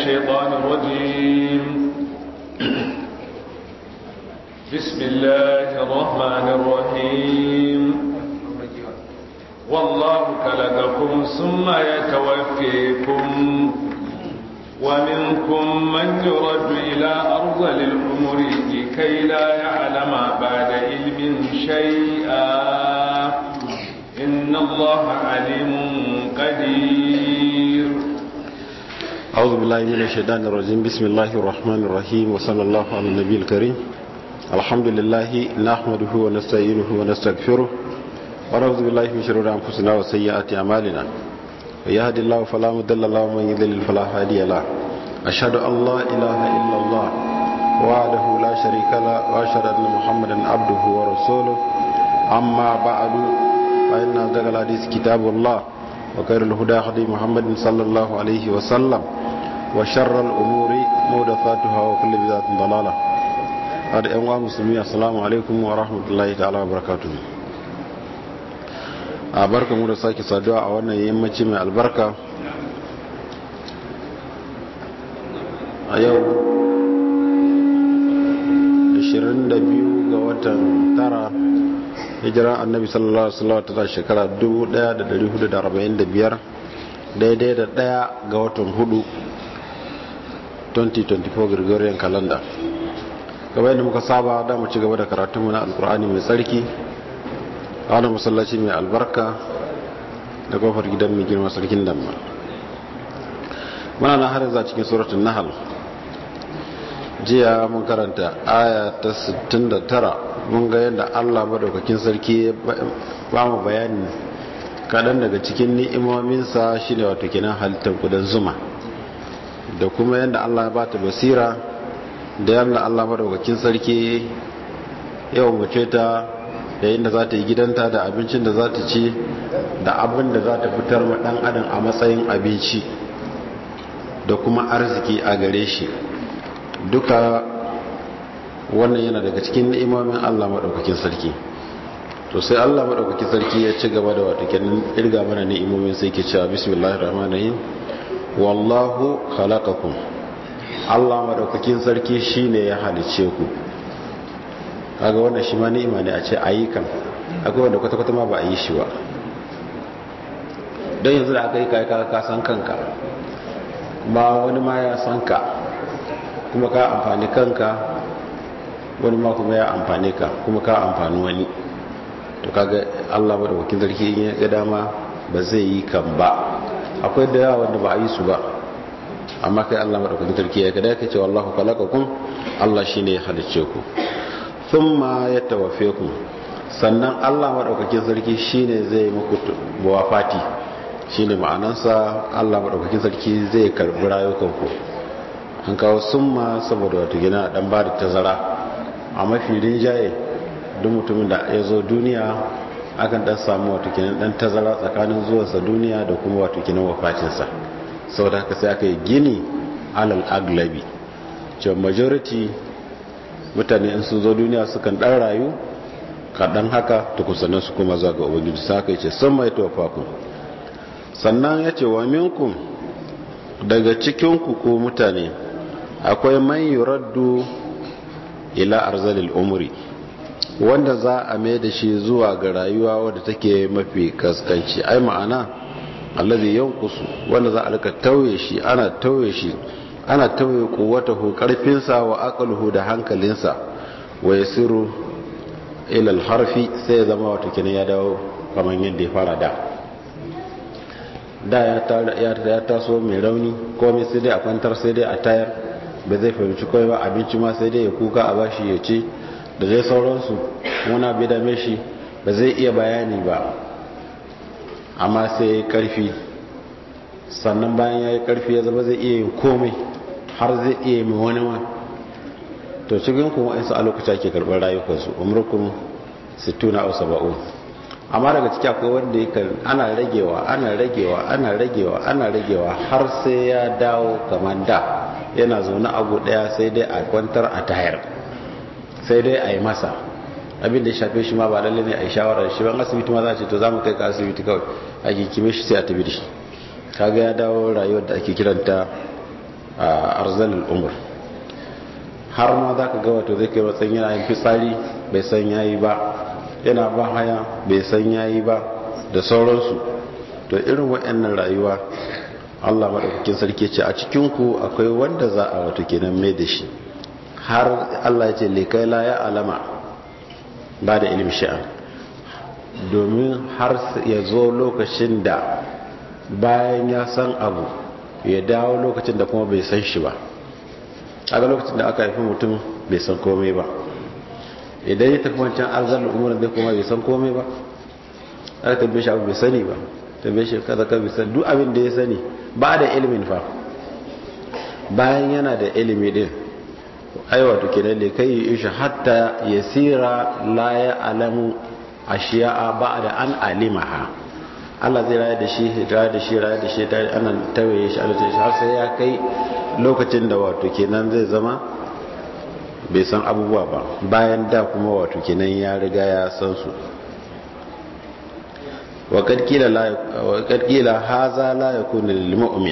الشيطان الرجيم بسم الله الرحمن الرحيم والله خلقكم ثم يتوفيكم ومنكم من يرد إلى أرض الأمور لكي لا يعلم بعد علم شيئا إن الله عليم قدير أعوذ بالله من الشيطان الرجيم بسم الله الرحمن الرحيم وصلى الله على النبي الكريم الحمد لله نحمده ونستعينه ونستغفره ونعوذ بالله من شرور أنفسنا وسيئات أعمالنا ويهد الله فلا مضل له ومن يضلل فلا هادي له أشهد أن لا إله إلا الله وحده لا شريك له وأشهد أن محمدا عبده ورسوله أما بعد فإن أصدق الحديث كتاب الله وخير الهدى هدي محمد صلى الله عليه وسلم وشر الأمور محدثاتها وكل بدعة ضلالة هذا أيها المسلمين السلام عليكم ورحمة الله تعالى وبركاته a barka mu da sake saduwa a wannan yammaci mai albarka a yau 22 ga watan tara hijira annabi sallallahu alaihi wasallam ta shekara 1445 daidai da daya ga watan hudu 2024 gregorian calendar gaba yadda muka saba da mu ci gaba da karatunmu na alkur'ani mai tsarki a wani masallaci mai albarka da kofar gidan mai girma sarkin damma muna na harin za cikin suratun nahal jiya mun karanta aya ta 69 mun ga yadda allah madaukakin sarki ba mu bayani kaɗan daga cikin ni'imominsa shine wato kenan halittar kudan zuma da kuma yadda allah ya bata basira da yadda allah madaukakin sarki yau mace ta da inda za ta yi gidanta da abincin da za ta ci da abin da za ta fitar ma dan adam a matsayin abinci da kuma arziki a gare shi duka wannan yana daga cikin ni'imomin Allah madaukakin sarki to sai Allah madaukakin sarki ya ci gaba da wato kenan irga mana ni'imomin sai ke cewa bismillahir rahmanir rahim wallahu khalaqakum Allah madaukakin sarki shine ya halice ku kaga wannan shi ma ni'ima ne a ce ayi kan akwai wanda kwata-kwata ma ba a yi shi ba don yanzu da aka yi kai ka san kanka kuma wani ma ya san ka kuma ka amfani kanka wani ma kuma ya amfani ka kuma ka amfani wani to kaga Allah ba da wakil sarki ya ga dama ba zai yi kan ba akwai da yawa wanda ba a yi su ba amma kai Allah madaukakin sarki ya ga da yake cewa Allahu khalaqakum Allah shine ya halicce ku thumma yatawaffakum sannan Allah madaukakin sarki shine zai muku wafati shine ma'anansa Allah madaukakin sarki zai karbi rayukanku an kawo summa saboda wato gina dan ba da tazara a mafi rinjaye duk mutumin da ya zo duniya akan dan samu wato kinan dan tazara tsakanin zuwansa duniya da kuma wato kinan wafatinsa saboda haka sai aka yi gini alal aglabi cewa majority mutane in sun zo duniya sukan dan rayu kaɗan haka tukusannin su kuma zuwa ga ubangiji sa aka ce sun mai tofakun sannan ya ce wa minkum daga cikinku ko mutane akwai man yuraddu ila arzalil umri wanda za a mai da shi zuwa ga rayuwa wadda take mafi kaskanci ai ma'ana allazi yankusu wanda za a rika tauye shi ana tauye shi ana tauye kuwatahu karfinsa wa aqluhu da hankalinsa wa yasiru ila harfi sai zama wato kenan ya dawo kamar yadda ya fara da da ya taso mai rauni komai sai dai a kwantar sai dai a tayar ba zai fahimci kawai ba abinci ma sai dai ya kuka a bashi ya ce da zai sauransu wani bai dame shi ba zai iya bayani ba amma sai ya yi karfi sannan bayan ya yi karfi ya zama zai iya yin komai har zai iya mai wani ma to cikin kuma insu a lokaci ake karɓar rayukansu umurkun 60 au 70 amma daga ciki akwai wanda yake ana ragewa ana ragewa ana ragewa ana ragewa har sai ya dawo kamar da yana zaune abu daya sai dai a kwantar a tayar sai dai a yi masa abin da ya shafe shi ma ba lalle ne a yi shawarar shi ban asibiti ma za a ce to za mu kai ka asibiti kawai a kikime shi sai a tafi da shi kaga ya dawo rayuwar da ake kiranta a arzalin umar har ma za ka ga wato zai kai matsayin yana yin fitsari bai san yayi ba yana ba haya bai san yayi ba da sauransu to irin waɗannan rayuwa Allah maɗaukakin sarki ce a cikinku akwai wanda za a wato kenan mai da shi har Allah ya ce lekai la ya alama ba da ilim sha'an domin har ya zo lokacin da bayan ya san abu ya dawo lokacin da kuma bai san shi ba a ga lokacin da aka haifi mutum bai san komai ba idan ya tafi wancan arzal umurin zai kuma bai san komai ba aka tambaye shi abu bai sani ba tambaye shi kaza ka bai sani duk abin da ya sani ba da ilimin fa bayan yana da ilimi din aiwa to kenan ne kai yi shi hatta yasira la ya alamu ashiya'a ba'da an alimaha Allah zai raya da shi raya da shi raya da shi ana tawaye shi Allah shi har sai ya kai lokacin da wato kenan zai zama bai san abubuwa ba bayan da kuma wato kenan ya riga ya san su wa kad kila la wa kad kila haza la yakunu lil mu'min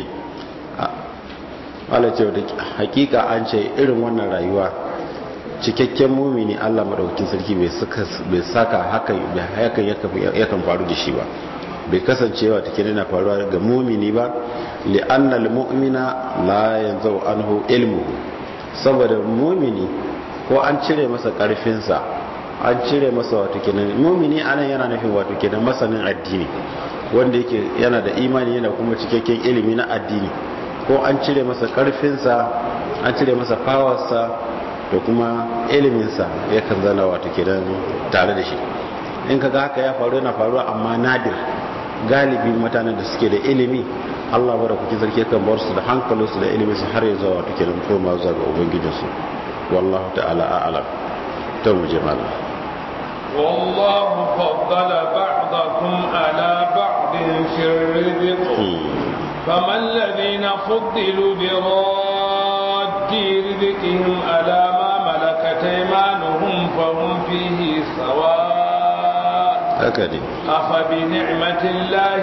Allah ce hakika an ce irin wannan rayuwa cikakken mumini Allah madaukakin sarki bai saka hakan yakan faru da shi ba bai kasancewa take nuna faruwa ga mumini ba li'annal mu'mina la yanzu anhu ilmu saboda mumini ko an cire masa karfinsa an cire masa wato kenan mumini anan yana nufin wato kenan masanin addini wanda yake yana da imani yana kuma cikakken ilimi na addini ko an cire masa karfinsa an cire masa fawarsa da kuma iliminsa yakan zana wato kenan tare da shi in kaga haka ya faru yana faruwa amma nadir galibi mutanen da suke da ilimi Allah bada kuke sarki kan bar su da hankalinsu da ilimin su har ya zuwa wato kenan koma zuwa ga ubangijinsu wallahu ta'ala a'lam to mu je malam والله فضل بعضكم على بعض في الرزق فما الذين فضلوا براد رزقهم على ما ملكت ايمانهم فهم فيه سواء هكذا أفبنعمة الله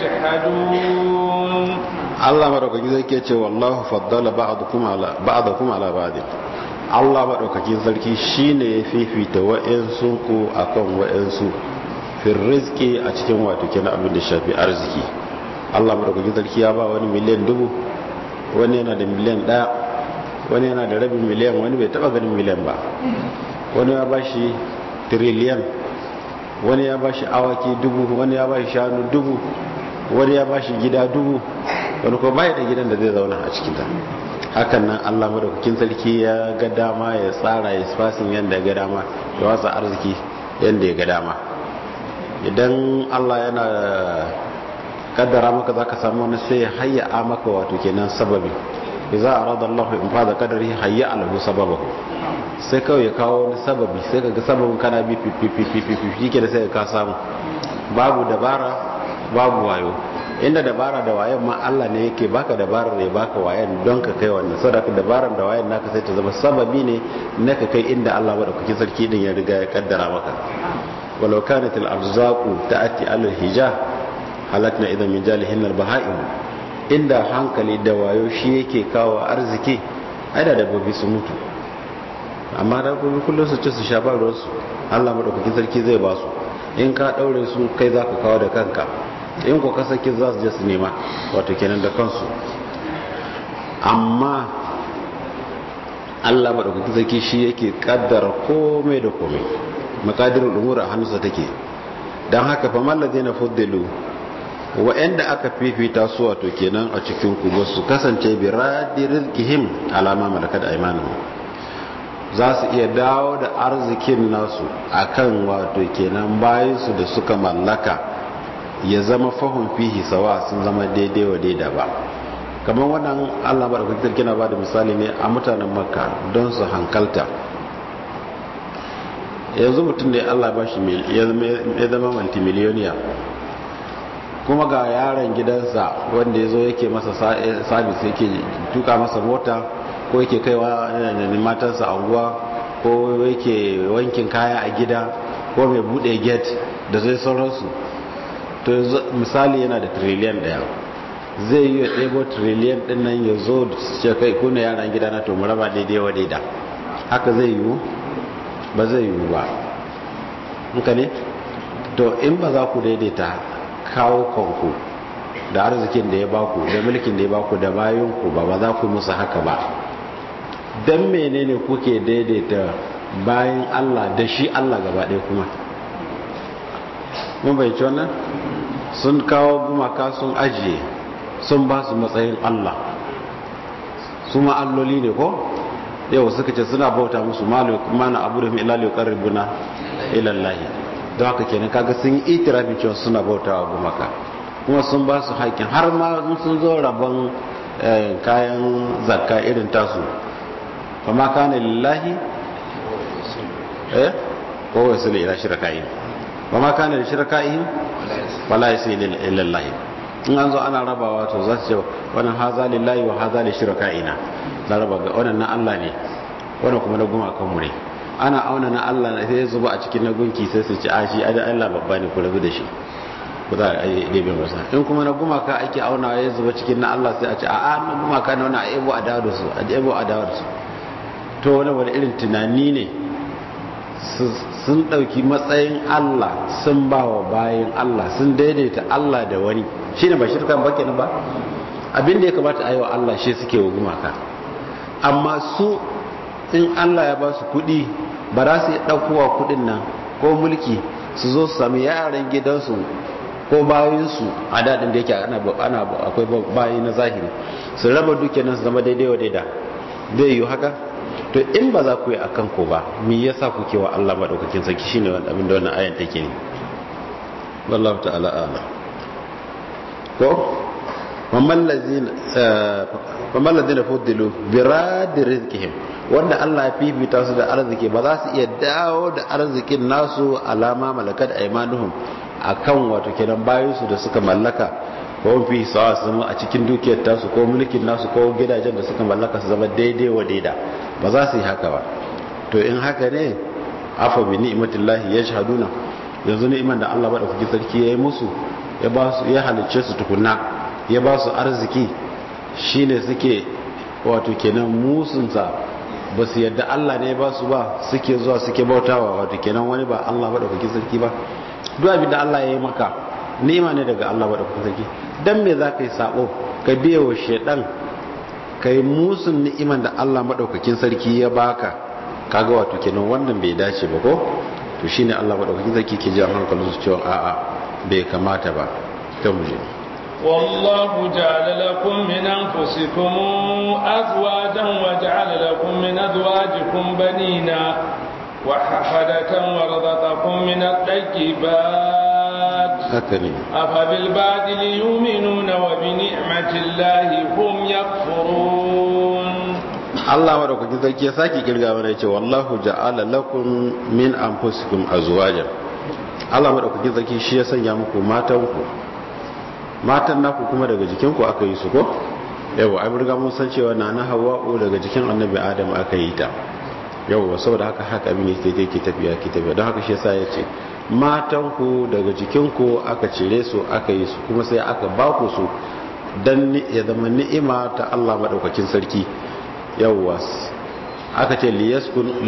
يجحدون Allah madaukaki zai ke ce wallahu faddala ba'dakum ala ba'dakum ala ba'd Allah madaukaki sarki shine ya fifita wa'ansu ku akan wa'ansu fi rizqi a cikin wato kenan abin da shafi arziki Allah madaukaki sarki ya ba wani miliyan dubu wani yana da miliyan ɗaya wani yana da rabin miliyan wani bai taba ganin miliyan ba wani ya bashi tiriliyan wani ya bashi awaki dubu wani ya bashi shanu dubu wani ya bashi gida dubu wani kuma bai da gidan da zai zauna a cikinta hakan nan allah madaukakin sarki ya ga dama ya tsara ya fasin yadda ya ga dama ya watsa arziki yadda ya ga dama idan allah yana kaddara maka za ka samu wani sai ya hayya maka wato kenan sababi idza arada allah in fada qadari hayya alahu sababahu sai kawai ya kawo wani sababi sai ka ga sababin kana bi fififififi ke da sai ka samu babu dabara babu wayo inda dabara da wayan ma Allah ne yake baka dabarar ya baka wayan don ka kai wannan sadaka dabarar da wayan naka sai ta zama sababi ne na ka kai inda Allah madaukakin sarki din ya riga ya kaddara maka walau kanat al arzaqu ta'ati al hija halakna idan min jalihin al bahaim inda hankali da wayo shi yake kawo arziki ai da dabbobi su mutu amma dabbobi kullum su ci su sha ba ruwansu Allah madaukakin sarki zai ba su in ka daure su kai zaka kawo da kanka in ku kasake za su je su nema wato kenan da kansu amma Allah madaukakin sarki shi yake kaddara komai da komai makadirul umur a hannunsa take dan haka fa mallazina fuddilu wa'anda aka fifita su wato kenan a cikin ku ba su kasance bi radi rizqihim alama malakat aymanuhum za su iya dawo da arzikin nasu akan wato kenan bayansu da suka mallaka ya zama fahun fihi sawa sun zama daidai wa daida ba kamar wannan allah maɗaukakin sarki na ba da misali ne a mutanen makka don su hankalta yanzu mutum da allah ba shi ya zama multimiliyoniya kuma ga yaron gidansa wanda ya zo yake masa sabis yake tuka masa mota ko yake kaiwa matansa anguwa ko yake wankin kaya a gida ko mai bude gate da zai sauransu to misali yana da triliyan daya zai yi ya ɗebo triliyan ɗin nan ya zo ce kai kuna yaran gida na to mu raba daidai wa daida haka zai yiwu ba zai yiwu ba haka ne to in ba za ku daidaita kawo kanku da arzikin da ya baku da mulkin da ya baku da bayanku ba ba za ku musu haka ba don menene kuke daidaita bayan Allah da shi Allah gaba ɗaya kuma mun bai wannan sun kawo gumaka sun ajiye sun ba su matsayin Allah su ma'alloli ne ko yau suka ce suna bauta musu mana abu da ila liyu karribuna ilallahi don haka kenan kaga sun yi itirafin cewa suna bauta wa gumaka kuma sun ba su haƙƙin har ma sun zo rabon kayan zakka irin tasu fa ma kana lillahi eh ko wasu ila shirkaihim fa ma kana lishirkaihim wala yasi lillahi in an zo ana rabawa to za su ce wannan haza lillahi wa haza li shirkaina za raba ga wannan na Allah ne wannan kuma na gumakan mu ne ana auna na Allah ne sai zuba a cikin na gunki sai su ci a shi Allah babba ne ku rabu da shi ku za a yi ɗebe masa in kuma na gumaka ake auna ya zuba cikin na Allah sai a ce a a na gumaka na wani a ebo a dawo da su a ebo a dawo da su to wani wani irin tunani ne sun ɗauki matsayin Allah sun ba wa bayan Allah sun daidaita Allah da wani shi ne ba shirka ba kenan ba abin da ya kamata a yi wa Allah shi suke wa gumaka amma su in Allah ya ba su kuɗi ba za su yi ɗaukowa kuɗin nan ko mulki su zo su sami yaran gidansu ko bayansu a daɗin da yake ana akwai bayi na zahiri su raba dukiyar nan su zama daidai wa daida zai yi haka to in ba za ku yi a kanku ba me yasa kuke wa Allah maɗaukakin sarki shine wanda abin da wannan ayan take ne wallahu ta'ala a'lam ko famman lazina fuddilu biradi rizqihim wanda Allah ya fifita su da arziki ba za su iya dawo da arzikin nasu alama malakat aymanuhum akan wato kenan bayan su da suka mallaka ko fi sawa su zama a cikin dukiyar tasu ko mulkin nasu ko gidajen da suka mallaka su zama daidai wa daida ba za su yi haka ba to in haka ne afa bi ni'matillahi yashhaduna yanzu ni'iman da Allah madaukaki sarki yayi musu ya ba su ya halicce su tukunna ya ba su arziki shine suke wato kenan musunsa ba su yadda Allah ne ba su ba suke zuwa suke bautawa wato kenan wani ba Allah madaukaki sarki ba duk abin da Allah ya yi maka ni'ima ne daga Allah madaukaki sarki dan me za ka yi sabo ka biya wa shedan ka yi musun ni'iman da Allah madaukakin sarki ya baka kaga wato kenan wannan bai dace ba ko to shine Allah madaukakin sarki ke ji hankalin su cewa a'a bai kamata ba ta muje والله جعل لكم من أنفسكم أزواجا وجعل لكم من أزواجكم بنينا وحفدة ورزقكم من الطيبات أفبالباطل يؤمنون وبنعمة الله هم يكفرون Allah madaukakin sarki ya sake kirga mana yace wallahu ja'ala lakum min anfusikum azwajan Allah madaukakin sarki shi ya sanya muku matan ku matan naku kuma daga jikin ku aka yi su ko yawa ai burga mun san cewa nana Hawwa'u daga jikin Annabi Adam aka yi ta yawa saboda haka haka abin yake yake tafiya ke tafiya don haka shi yasa yace matan ku daga jikin ku aka cire su aka yi su kuma sai aka ba ku su dan ya zama ni'ima ta Allah madaukakin sarki yawwa aka ce liyaskunu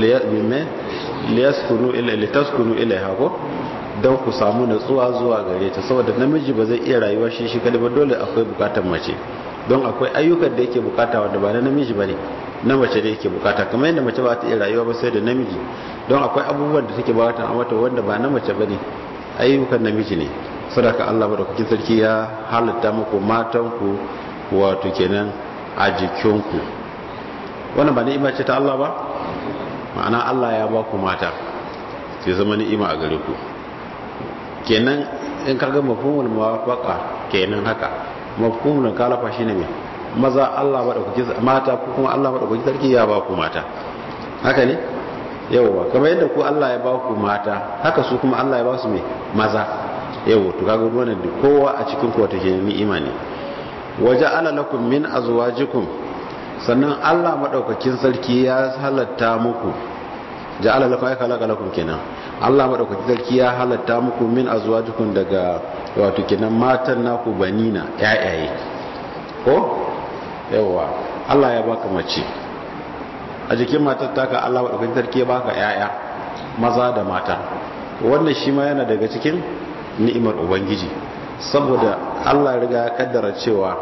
litaskunu ilaiha ko don ku samu natsuwa zuwa gare ta saboda namiji ba zai iya rayuwa shi shi kadai ba dole akwai bukatar mace don akwai ayyukan da yake bukata wanda ba na namiji bane na mace da yake bukata kamar yadda mace ba ta iya rayuwa ba sai da namiji don akwai abubuwan da take bukata a mata wanda ba na mace bane ayyukan namiji ne sadaka Allah madaukakin sarki ya halatta muku matanku wato kenan a jikinku wannan ba ni'ima ce ta Allah ba ma'ana Allah ya ba ku mata sai zama ni'ima a gare ku kenan in ka ga mafhumul muwafaqa kenan haka mafhumul kalafa shine me maza Allah ba da kuke mata ko kuma Allah ba da kuke sarki ya ba ku mata haka ne yawa kamar yadda ku Allah ya ba ku mata haka su kuma Allah ya ba su me maza yawa to kaga wannan kowa a cikin ku wata ke ni'ima ne waja'ala lakum min azwajikum sannan Allah maɗaukakin sarki ya halatta muku ja'ala lakum ay khalaqa lakum kenan Allah maɗaukakin sarki ya halatta muku min azwajikum daga wato kenan matan naku banina yayaye ko yawa Allah ya baka mace a jikin matar taka Allah madaukakin sarki ya baka yaya maza da mata wannan shi ma yana daga cikin ni'imar ubangiji saboda Allah ya riga ya kaddara cewa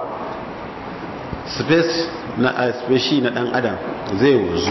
space na space na dan adam zai wuzu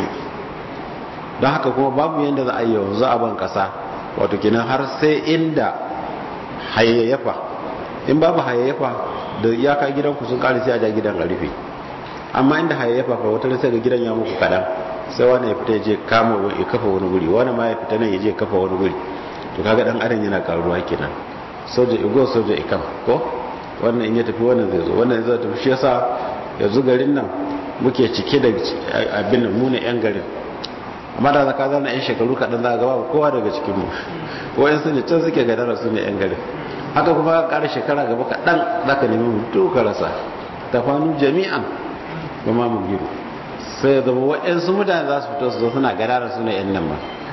don haka kuma babu yadda za a yi yanzu a ban kasa wato kenan har sai inda hayayyafa in babu hayayyafa da iyaka gidanku sun kare sai a ja gidan a rufe amma inda hayayyafa fa wata sai ga gidan ya muku kadan sai wani ya fita ya je kama ya kafa wani guri wani ma ya fita nan ya je kafa wani guri to kaga dan adam yana karuwa kenan soja igo soja ikam ko wannan in ya tafi wannan zai zo wannan zai tafi shi yasa yanzu garin nan muke cike da abin nan mu ne yan garin amma da zaka zana yan shekaru kaɗan za a gaba kowa daga cikinmu wayan su ne can suke gadara su ne yan garin haka kuma ka ƙara shekara gaba kaɗan za ka nemi mutu ka rasa tafanu jami'an ba ma mu giru sai ya zama waɗansu mutane za su fito su zo suna gadara su ne yan nan ba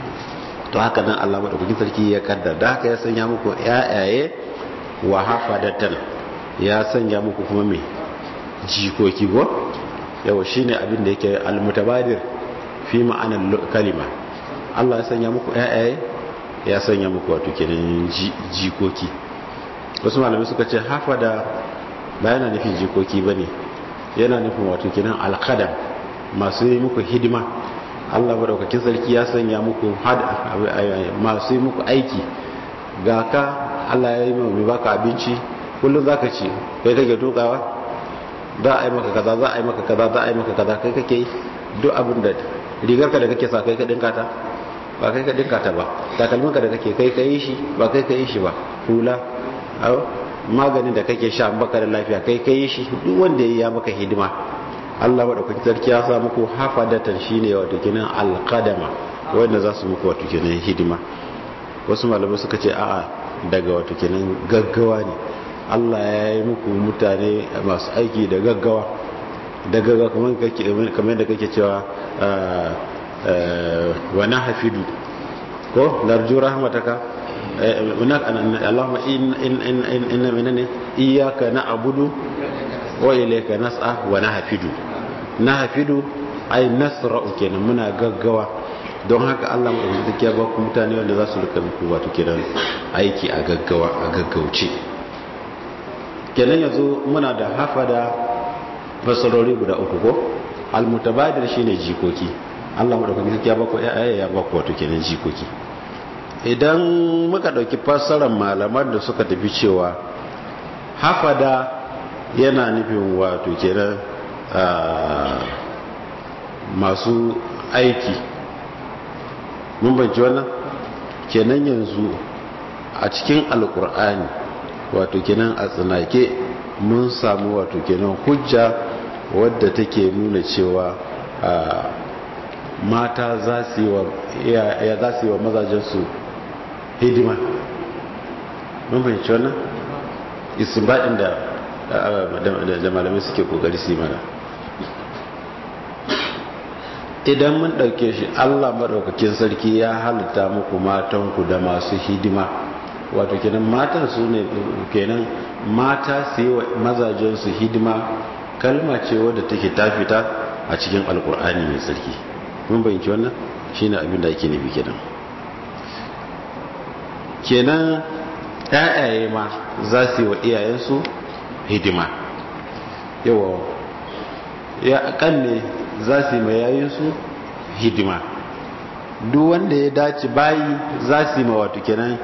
to haka nan allah maɗaukakin sarki ya kaddar da haka ya sanya muku ƴaƴaye wa hafadatan ya sanya muku kuma me jikoki go yawa shine abin da yake almutabadir fi ma'anar kalima Allah ya sanya muku ƴaƴaye ya sanya muku wato kenan jikoki wasu malamai suka ce hafada ba yana nufin jikoki bane yana nufin wato kenan alqadam masu yi muku hidima Allah madaukakin sarki ya sanya muku masu yi muku aiki ga ka Allah ya yi mai baka abinci kullum zaka ci kai kake tukawa za a yi maka kaza za a yi maka kaza za a yi maka kaza kai kake yi duk abin da rigarka da kake sa kai ka dinka ta ba kai ka dinka ta ba takalminka da kake kai ka yi shi ba kai ka yi shi ba hula maganin da kake sha baka da lafiya kai ka yi shi duk wanda ya maka hidima Allah madaukakin sarki ya sa muku hafadatan shine wato kinan alqadama wanda za su muku wato kinan hidima wasu malamai suka ce a'a daga wato kinan gaggawa ne Allah ya yi muku mutane masu aiki da gaggawa da gaggawa kamar da kake cewa wa na hafidu ko larju rahmataka Allahumma inna minane iyaka na abudu wa ilayka nas'a wa na hafidu na hafidu ai nasra'u kenan muna gaggawa don haka Allah mu da ba ku mutane wanda za su rika muku wato kenan aiki a gaggawa a gaggauce kenan yanzu muna da hafada fasarori guda uku ko almutabadir shine jikoki Allah madaukakin sarki ya bako yaya ya bako wato kenan jikoki idan muka dauki fassarar malaman da suka tafi cewa hafada yana nufin wato kenan masu aiki mun banci wannan kenan yanzu a cikin alkur'ani wato kenan a tsinake mun samu wato kenan hujja wadda take nuna cewa mata za su yi wa mazajensu hidima mun fahimci wannan istinbadin da da malamai suke kokari su yi mana idan mun ɗauke shi allah maɗaukakin sarki ya halitta muku matanku da masu hidima wato kenan matan su ne kenan mata su yi wa mazajensu hidima kalma ce wadda take ta fita a cikin alkur'ani mai tsarki mun bayanci wannan shine abin da ake nufi kenan kenan ƴaƴaye ma za su yi wa iyayensu hidima yawa ya kan ne za su yi ma yayinsu hidima duk wanda ya dace bayi za su yi ma wato kenan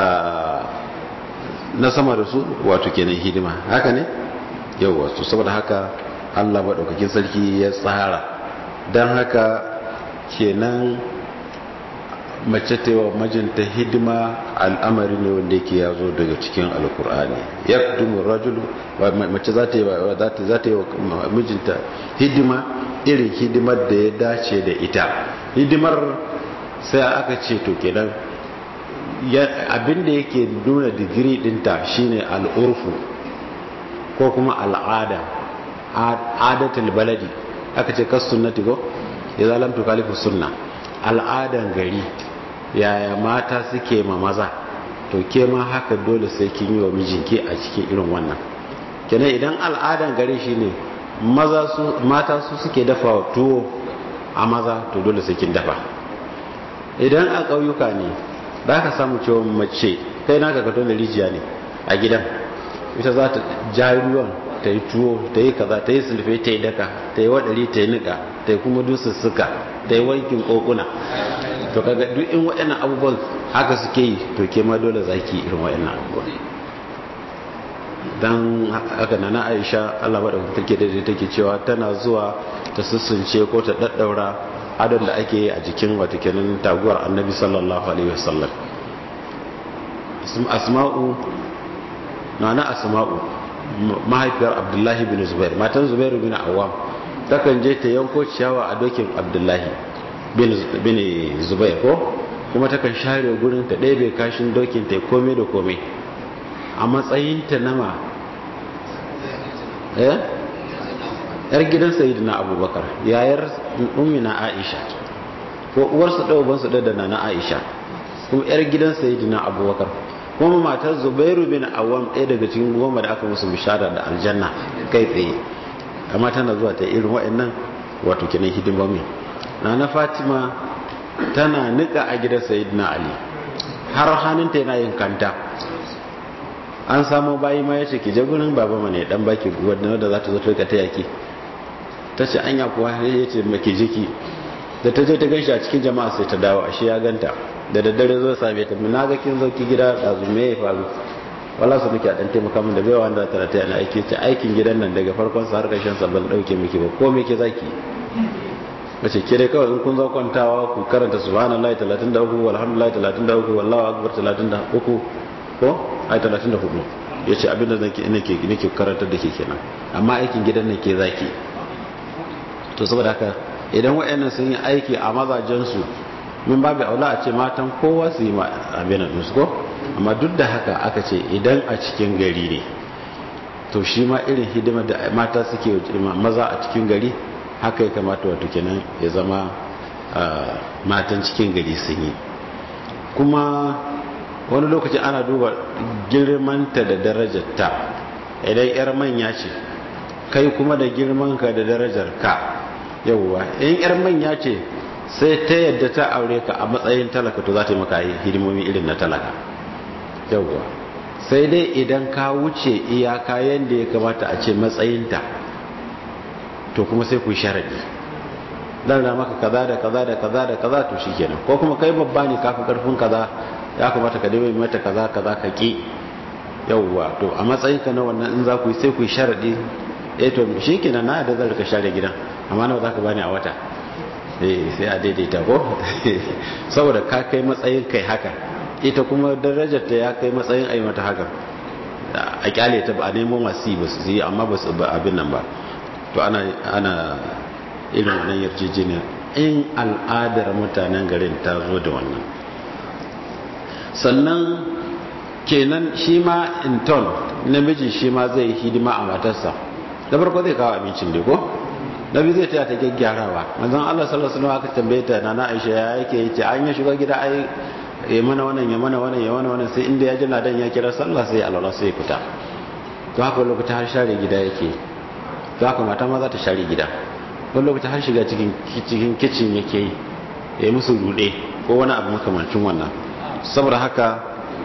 na sama da su wato kenan hidima haka ne yawa to saboda haka Allah maɗaukakin sarki ya tsara don haka kenan mace ta wa majinta hidima al'amari ne wanda yake ya zo daga cikin alkur'ani ya kudumu rajulu mace za ta yi wa mijinta hidima irin hidimar da ya dace da ita hidimar sai aka ce to kenan abinda yake nuna digiri dinta shine al'urfu ko kuma al'ada adatul baladi aka ce kas sunnati go ya zalam to kalifu sunna al'adan gari yaya mata suke ma maza to ke ma haka dole sai kin yi wa mijinki a cikin irin wannan kenan idan al'adan gare shi ne maza su mata su suke dafa tuwo a maza to dole sai kin dafa idan a ƙauyuka ne za ka samu cewa mace kai naka ka tona rijiya ne a gidan ita za ta ja ruwan ta yi tuwo ta yi kaza ta yi sulfe ta yi daka ta yi waɗari ta yi niƙa ta yi kuma dusussuka ta yi wankin ƙoƙuna to kaga duk in waɗannan abubuwan haka suke yi to ke ma dole za ki irin waɗannan abubuwan dan haka na na aisha allah maɗauka take daidai take cewa tana zuwa ta sussunce ko ta ɗaɗɗaura adon da ake yi a jikin wata kenan taguwar annabi sallallahu alaihi wasallam asma'u na na asma'u mahaifiyar abdullahi bin zubair matan zubairu bin awam takan je ta yanko ciyawa a dokin abdullahi bin zubair ko kuma takan share gurin ta ɗebe kashin dokin ta komai da komai a matsayinta nama eh yar gidan sayyidina abubakar yayar ummina aisha ko uwarsu ɗaya ubansu ɗaya da nana aisha kuma yar gidan sayyidina abubakar kuma matar zubairu bin awam ɗaya daga cikin goma da aka musu bishara da aljanna kai tsaye amma tana zuwa ta irin waɗannan wato kenan hidimomi na na fatima tana nika a gidan sayyidina ali har hannunta yana yin kanta an samu bayi ma yace ki je gurin baba ma ne dan baki wanda da za ta zo ta ta yaki ta ce anya kuwa ya ce maki jiki da ta je ta ganshi a cikin jama'a sai ta dawo ashe ya ganta da daddare zo same ta na ga kin zo ki gida da zume ya faru wala su muke a dan taimaka min da baiwa wanda ta ta na aiki ce aikin gidan nan daga farkon sa har karshen sa ban dauke miki ba ko me ke zaki mace ke dai kawai in kun zo kwantawa ku karanta subhanallahi 33 walhamdulillahi 33 wallahu akbar 33 ko ai 34 yace abinda nake nake nake karantar da ke kenan amma aikin gidan nan ke zaki to saboda haka idan wayannan sun yi aiki a mazajen su min babu aula a ce matan kowa su yi abin nan su ko amma duk da haka aka ce idan a cikin gari ne to shi ma irin hidimar da mata suke maza a cikin gari haka ya kamata wato kenan ya zama matan cikin gari sun yi kuma wani lokaci ana duba girmanta da darajarta idan yar manya ce kai kuma da girmanka da darajar ka yauwa in yar manya ce sai ta yadda ta aure ka a matsayin talaka to za ta yi maka hidimomi irin na talaka yauwa sai dai idan ka wuce iyaka yadda ya kamata a ce matsayinta to kuma sai ku sharadi dan da maka kaza da kaza da kaza da kaza to shikenan ko kuma kai babba ne kafi karfin kaza ya kamata ka dai mata kaza kaza ka ki yauwa to a matsayin ka na wannan in za ku yi sai ku sharadi eh to shikenan na da zan ka share gidan amma nawa zaka bani a wata eh sai a daidaita ko saboda ka kai matsayin kai haka ita kuma darajar ta ya kai matsayin ai mata haka a kyale ta ba a nemo masu ba su yi amma ba su ba abin nan ba to ana ana irin wannan yarjejeniya in al'adar mutanen garin ta zo da wannan sannan kenan shi ma in ton namiji shi ma zai yi hidima a matarsa da farko zai kawo abincin da ko nabi zai taya ta gyaggyarawa manzon Allah sallallahu alaihi wasallam aka tambaye ta nana Aisha ya yake yace an ya shiga gida ai ya mana wannan ya mana wannan ya mana wannan sai inda ya ji ladan ya kira sallah sai alwala sai fita to haka lokacin har share gida yake to haka mata ma za ta share gida wani lokacin har shiga cikin cikin kitchen yake yi ya yi musu rude ko wani abu makamancin wannan saboda haka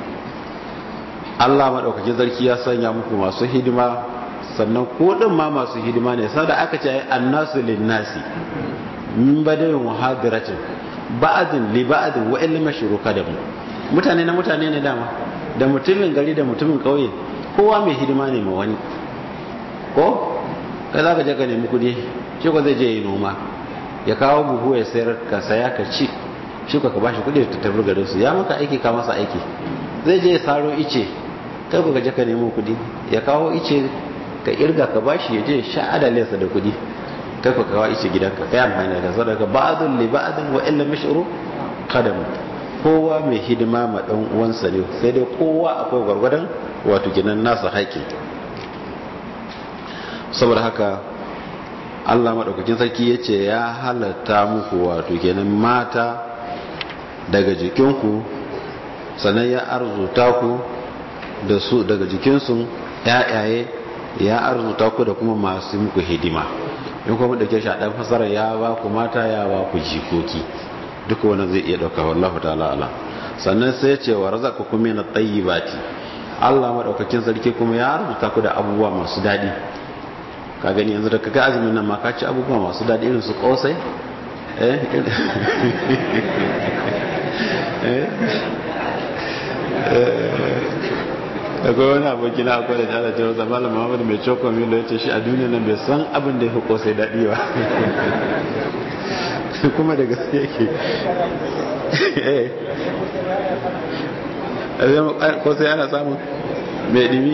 Allah maɗaukaki zarki ya sanya muku masu hidima sannan ko ɗin ma masu hidima ne sada aka ce annasu linnasi min badayin muhadiratin ba'adin li ba'adin wa ilma shuruka da mu mutane na mutane ne dama da mutumin gari da mutumin ƙauye kowa mai hidima ne ma wani ko kai za ka je ka nemi kuɗi shi ko zai je yi noma ya kawo buhu ya sayar ka saya ka ci shi ko ka bashi kuɗi ta tafi garin su ya maka aiki ka masa aiki zai je ya saro ice kai ko ka je ka nemo kuɗi ya kawo ice ka irga ka bashi ya je sha adalinsa da kuɗi kai ko ka kawo ice gidanka kai amfani da sadaka ba'dun li ba'din wa illa mashru qadam kowa mai hidima ma dan uwansa ne sai dai kowa akwai gwargwadon wato ginan nasa haƙi saboda haka Allah maɗaukakin sarki ya ce ya halatta muku wato kenan mata daga jikinku sannan ya arzuta ku da su daga jikinsu yayaye ya arzuta ku da kuma masu muku hidima in kuma dauke shi a dan fasara ya ba ku mata ya ba ku jikoki duka wannan zai iya dauka wallahu ta'ala ala sannan sai ya ce wa razaqakum min at-tayyibati Allah madaukakin sarki kuma ya arzuta ku da abubuwa masu dadi ka gani yanzu da kaga azumin nan ma ka ci abubuwa masu dadi irin su kosai eh akwai wani aboki na akwai da jala cewa zama da muhammadu mai cokon milo ya ce shi a duniya nan bai san abin da ya fi kosai daɗi ba kuma da gaske yake kosai ana samun mai ɗimi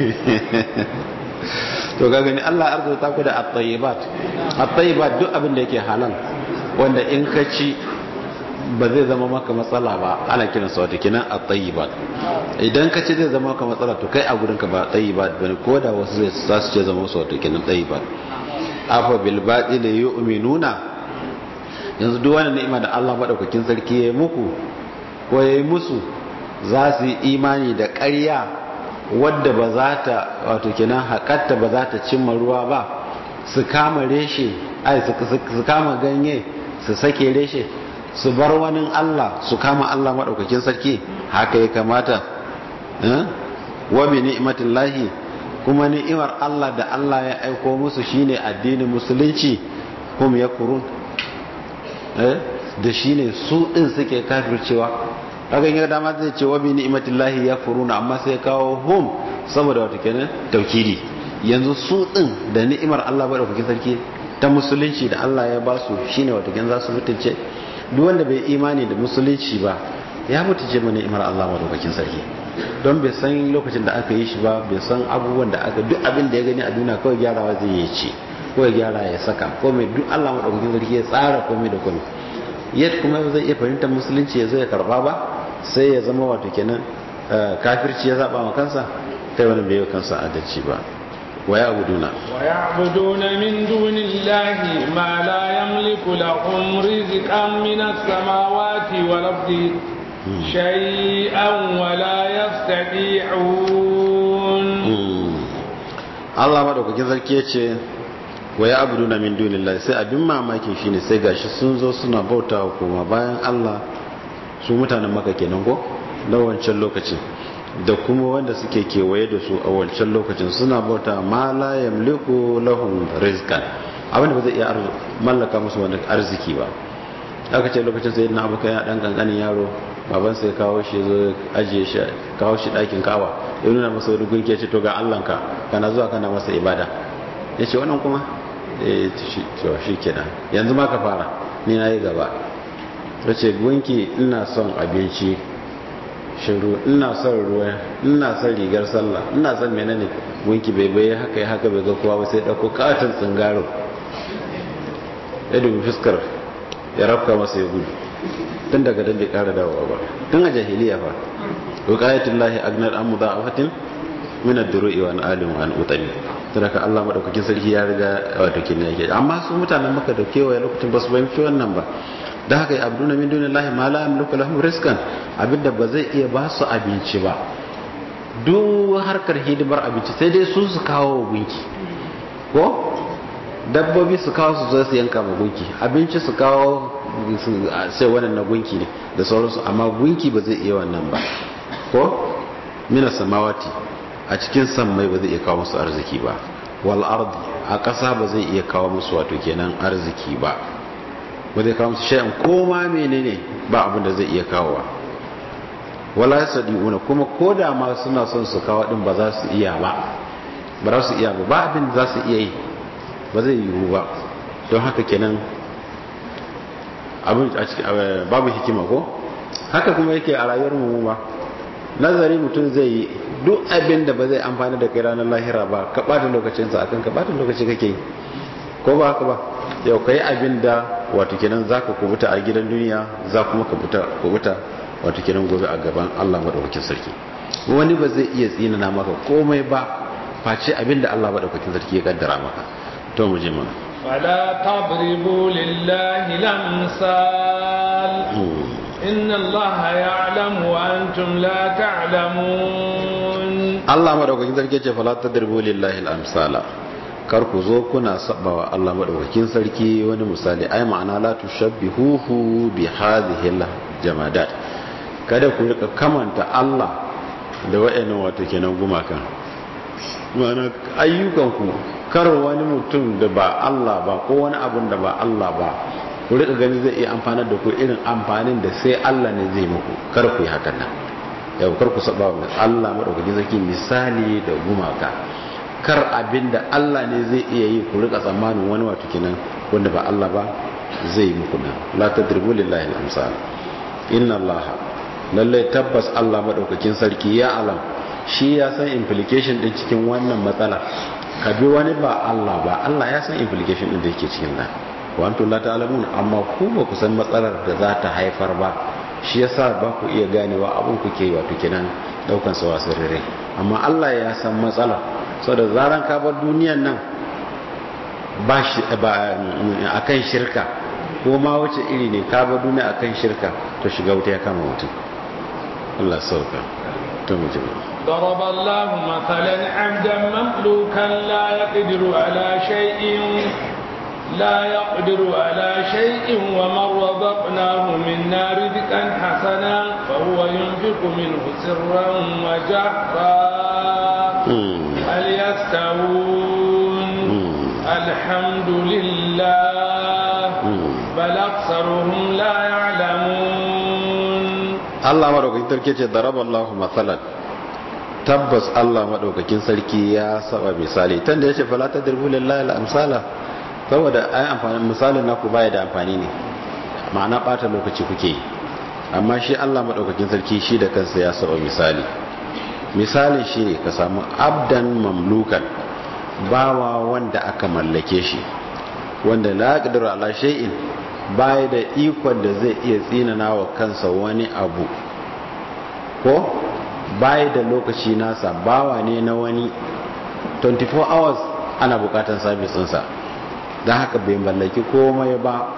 to ga gani allah arzuta ku da at-tayyibat at-tayyibat duk abin da yake halal wanda in ka ci ba zai zama maka matsala ba ana kiransa wata kinan a tayyibat idan ka ce zai zama maka matsala to kai a gurinka ba tayyibat bane ko da wasu zai sa su ce zama su wata kinan tayyibat afa bil batil yu'minuna yanzu duk wani ni'ima da Allah madaukakin sarki ya yi muku ko ya yi musu za su yi imani da ƙarya wadda ba za ta wato kinan hakatta ba za ta cimma ruwa ba su kama reshe ai su kama ganye su sake reshe su bar wani Allah su kama Allah maɗaukakin sarki haka ya kamata wa bi ni'matin lahi kuma ni'imar Allah da Allah ya aiko musu shine addinin musulunci kuma ya kurun da shine su ɗin suke kafircewa hakan ya dama zai ce wa bi ni'matin lahi ya kuruna amma sai kawo hum saboda wata kenan taukidi yanzu su ɗin da ni'imar Allah maɗaukakin sarki ta musulunci da Allah ya ba su shine wata kenan za su mutunce duk wanda bai imani da musulunci ba ya mutu ce mana imar Allah madaukakin sarki don bai san lokacin da aka yi shi ba bai san abubuwan da aka duk abin da ya gani a duniya kawai gyarawa zai yi ce ko ya gyara ya saka komai duk Allah madaukakin sarki ya tsara komai da komai yadda kuma zai iya fahimtar musulunci ya zo ya karba ba sai ya zama wato kenan kafirci ya zaba wa kansa kai wani bai yi kansa adalci ba ويعبدون ويعبدون من دون الله ما لا يملك لهم رزقا من السماوات والأرض شيئا ولا يستطيعون Allah madaukakin sarki ya ce wa ya abudu na min dunillah sai abin mamakin shine sai gashi sun zo suna bauta wa koma bayan Allah su mutanen maka kenan ko na wancan lokacin da kuma wanda suke kewaye da su a wancan lokacin suna bauta ma la yamliku lahum rizqan abinda ba zai iya mallaka musu wani arziki ba aka ce lokacin sai na abokan ya dan kankanin yaro baban sai kawo shi zo ajiye shi kawo shi dakin kawa ya nuna masa wani gunki ya ce to ga Allahnka kana zuwa kana masa ibada ya ce wannan kuma eh to shi kenan yanzu ma ka fara ni na yi gaba ya ce gunki ina son abinci shiru ina son ruwa ina son rigar sallah ina son menene gunki bai bai haka ya haka bai ga kowa ba sai dauko katon tsingaro ya dubi fuskar ya rafka masa ya gudu tun daga dan bai kara dawowa ba tun a jahiliya fa wiqayatul lahi agnar an mudha'afatin min ad-duru'i wa an alim wa an utani saboda Allah madaukakin sarki ya riga wato kin yake amma su mutanen maka da kewaye lokacin ba su fahimci wannan ba da haka ya abduna min dunillahi ma la yamliku lahum rizqan abinda ba zai iya ba su abinci ba duk harkar hidimar abinci sai dai su su kawo gunki ko dabbobi su kawo su zo su yanka ma gunki abinci su kawo sai wannan na gunki ne da sauransu amma gunki ba zai iya wannan ba ko mina samawati a cikin sammai ba zai iya kawo musu arziki ba wal ardi a ƙasa ba zai iya kawo musu wato kenan arziki ba ba zai kawo musu shay'an koma menene ba abin da zai iya kawowa wala yasdiuna kuma koda ma suna son su kawo din ba za su iya ba ba za su iya ba ba abin da za su iya yi ba zai yiwu ba don haka kenan abin a cikin babu hikima ko haka kuma yake a rayuwar mu ba nazari mutum zai yi duk abin da ba zai amfani da kai ranar lahira ba ka bata lokacinsa akan ka bata lokaci kake yi ko ba haka ba yau kai abin da wato kenan zaka kubuta a gidan duniya za kuma ka kubuta wato kenan gobe a gaban Allah madaukakin sarki wani ba zai iya tsinana maka komai ba face abin da Allah madaukakin sarki ya kaddara maka to mu je mana فلا تضربوا لله الأمثال إن الله يعلم وأنتم لا تعلمون Allah madaukakin sarki ce fala tadribu lillahi al-amsala kar ku zo kuna sabawa Allah madaukakin sarki wani misali ai ma'ana la tushabbihuhu bi hadhihi al-jamadat kada ku rika kamanta Allah da wayannan wato kenan gumakan ma'ana ayyukan ku kar wani mutum da ba Allah ba ko wani abun da ba Allah ba ku rika gani zai iya amfanar da ku irin amfanin da sai Allah ne zai muku kar ku yi hakan nan yau kar ku saba wa Allah madaukakin sarki misali da gumaka kar abinda Allah ne zai iya yi ku rika tsammanin wani wato kenan wanda ba Allah ba zai yi muku nan la tadribu lillahi al-amsal inna Allah lalle tabbas Allah madaukakin sarki ya alam shi ya san implication din cikin wannan matsala ka bi wani ba Allah ba Allah ya san implication din da yake cikin nan wa antum la ta'lamun amma ku ba ku san matsalar da za ta haifar ba shi yasa ba ku iya ganewa abin ku ke wato kenan daukan sa wasu rere amma Allah ya san matsala saboda zaran ka bar duniyan nan ba shi ba akan shirka ko ma wace iri ne ka bar duniya akan shirka to shiga wuta ya kama mutum Allah sauka to mu ji ضرب الله مثلا عبدا مملوكا لا يقدر على شيء لا يقدر على شيء ومن رزقناه منا رزقا حسنا فهو ينفق منه سرا وجهرا هل يستوون الحمد لله بل أكثرهم لا يعلمون الله مدوكين تركي ضرب الله مثلا tabbas Allah madaukakin sarki ya saba misali tunda yace fala tadribu lillahi al-amsala saboda ai amfani misalin naku baya da amfani ne ma'ana bata lokaci kuke amma shi Allah madaukakin sarki shi da kansa ya saba misali misali shi ne ka samu abdan mamlukan bawa wanda aka mallake shi wanda la yaqdiru ala shay'in baya da ikon da zai iya tsinana wa kansa wani abu ko baya da lokaci nasa bawa ne na wani 24 hours ana bukatan sabis ɗinsa don haka bai mallaki komai ba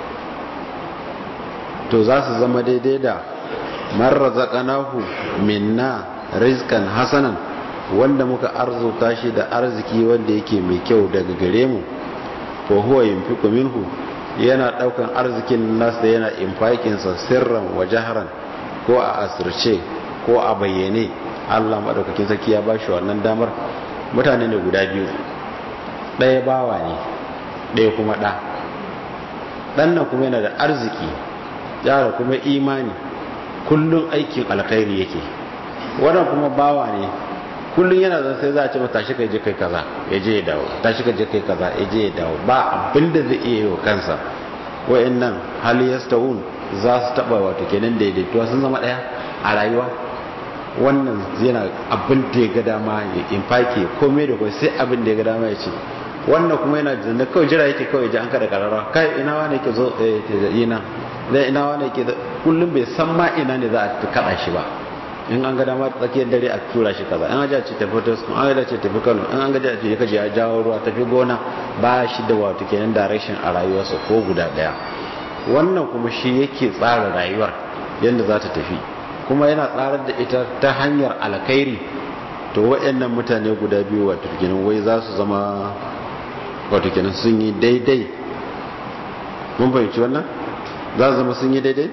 to za su zama daidai da marar zaƙanahu minna rizkan hasanan wanda muka arzuta shi da arziki wanda yake mai kyau daga gare mu ko huwa yunfiqu minhu yana daukan arzikin nasa yana infakinsa sirran wa jaharan ko a asirce ko a bayyane Allah madaukakin sarki ya bashi wannan damar mutane ne guda biyu ɗaya bawa ne ɗaya kuma ɗa ɗan nan kuma yana da arziki yara kuma imani kullum aikin alkhairi yake wannan kuma bawa ne kullum yana zan sai za a ce ba tashi kai je kai kaza ya je ya dawo tashi kai je kai kaza ya je ya dawo ba abin da zai iya yi wa kansa wa'annan hali yastawun za su taba wato kenan daidaituwa sun zama daya a rayuwa wannan yana abin da ya ga dama ya infake komai da kai sai abin da ya ga dama ya ce wannan kuma yana da kawai jira yake kawai ji an kada karara kai ina wani yake zo eh ina dai ina wani yake kullum bai san ma ina ne za a kada shi ba in an ga dama tsakiyar dare a tura shi kaza in an ce tafi tosku an ga ce tafi kano in an ga ce kaje ya jawo ruwa tafi gona ba shi da wato kenan direction a rayuwarsa ko guda daya wannan kuma shi yake tsara rayuwar yadda za ta tafi kuma yana tsarar da ita ta hanyar alkhairi to waɗannan mutane guda biyu wato kenan wai za su zama wato kenan sun yi daidai mun fahimci wannan za su zama sun yi daidai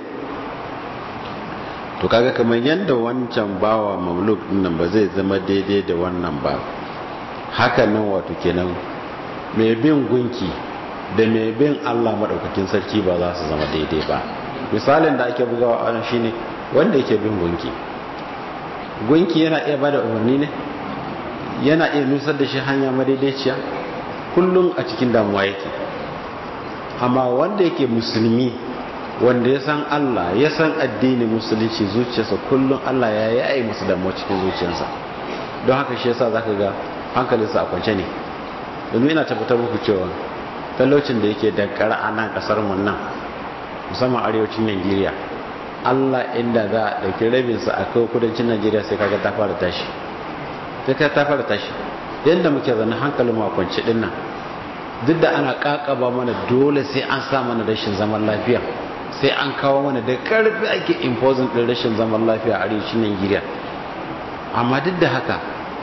to kaga kamar yadda wancan bawa mamluk nan ba zai zama daidai da wannan ba hakan nan wato kenan mai bin gunki da mai bin Allah madaukakin sarki ba za su zama daidai ba misalin da ake bugawa a shine wanda yake bin gunki gunki yana iya bada umarni ne yana iya nusar da shi hanya madaidaiciya kullum a cikin damuwa yake amma wanda yake musulmi wanda ya san Allah ya san addinin musulunci zuciyarsa kullum Allah ya yayi masa damuwa cikin zuciyarsa don haka shi yasa zaka ga hankalinsa a kwance ne domin ina tabbatar muku cewa talaucin da yake dankara a nan kasar mu nan musamman arewacin Najeriya Allah inda za a dauki rabin sa a kai kudancin Najeriya sai kaga ta fara tashi sai ka ta fara tashi yanda muke zana hankalin mu a kwance din nan duk da ana kakaba mana dole sai an sa mana rashin zaman lafiya sai an kawo mana da karfi ake imposing din rashin zaman lafiya a arewacin Najeriya amma duk da haka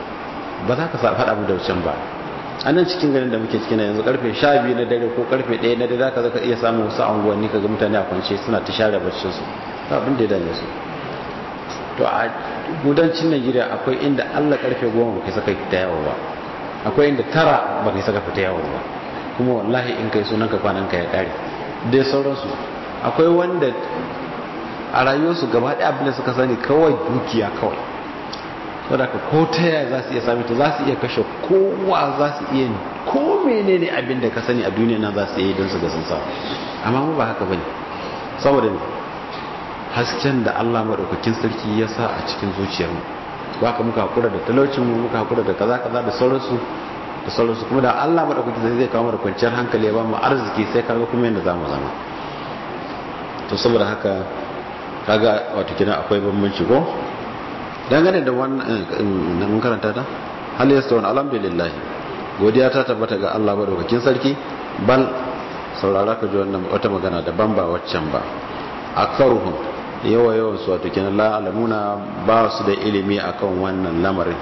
ba za ka sa faɗa mu da wancan ba a nan cikin garin da muke cikin yanzu karfe 12 na dare ko karfe 1 na dare za ka zaka iya samun wasu anguwanni kaga mutane a kwance suna ta share baccin su ba abin da ya dame su to a gudancin Najeriya akwai inda Allah karfe 10 ba kai saka fita yawo ba akwai inda tara ba kai saka fita yawo ba kuma wallahi in kai sunan ka kwanan ka ya kare dai sauransu akwai wanda a rayuwarsu gaba ɗaya abin da suka sani kawai dukiya kawai saboda ka ko ta yaya za su iya sami ta za su iya kashe kowa za su iya ko menene abin da ka sani a duniya nan za su iya don su ga sun samu amma mu ba haka bane saboda ne hasken da Allah madaukakin sarki ya sa a cikin zuciyarmu ba ka muka hakura da talaucin mu muka hakura da kaza kaza da sauransu da sauransu kuma da Allah madaukakin sarki zai kawo mu da kwanciyar hankali ya ba mu arziki sai kaga kuma yanda zamu zama to saboda haka kaga wato kina akwai bambanci ko dangane da wannan mun karanta ta hal yastawun alhamdulillah godiya ta tabbata ga Allah madaukakin sarki bal saurara ka ji wannan wata magana daban ba waccan ba aksaruhum yawa yawan su wato kenan la alamuna ba su da ilimi akan wannan lamarin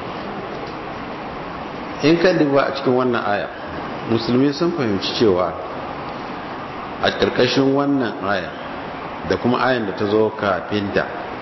in ka duba a cikin wannan aya musulmi sun fahimci cewa a ƙarƙashin wannan aya da kuma ayan da ta zo kafinta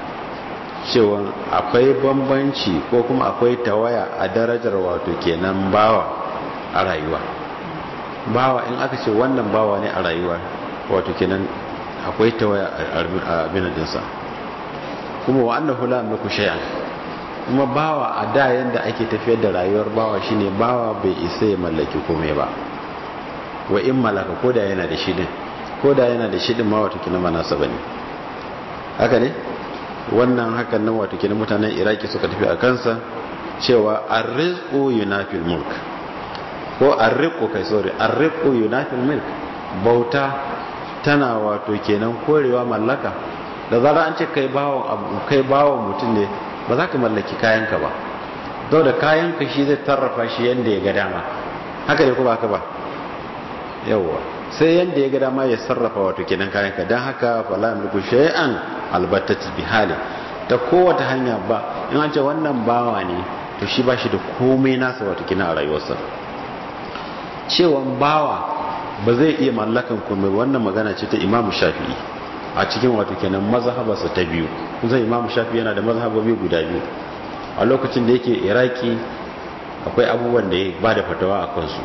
cewa akwai bambanci ko kuma akwai tawaya a darajar wato kenan bawa a rayuwa bawa in aka ce wannan bawa ne a rayuwa wato kenan akwai tawaya a binadinsa kuma wa annahu la amliku shay'an kuma bawa a da yanda ake tafiyar da rayuwar bawa shine bawa bai isa ya mallaki komai ba wa in malaka ko da yana da shi din ko da yana da shi din ma wato kenan manasa bane haka ne wannan hakan nan wato kenan mutanen iraki suka tafi a kansa cewa arrizqu yunafil mulk ko arriqu kai sorry arriqu yunafil mulk bauta tana wato kenan korewa mallaka da zara an ce kai bawon abu kai bawon mutum ne ba za ka mallaki kayanka ba dau da kayanka shi zai tarrafa shi yanda ya ga dama haka ne ko ba ka ba yawwa sai yanda ya ga dama ya sarrafa wato kenan kayanka dan haka fala yamliku shay'an albattati bi hali ta kowace hanya ba in an ce wannan bawa ne to shi ba shi da komai nasa wato kenan a rayuwarsa cewan bawa ba zai iya mallakan komai wannan magana ce ta imamu shafi'i a cikin wato kenan mazhabarsa ta biyu kusan imamu shafi'i yana da mazhabobi guda biyu a lokacin da yake iraki akwai abubuwan da ya ba da fatawa a kansu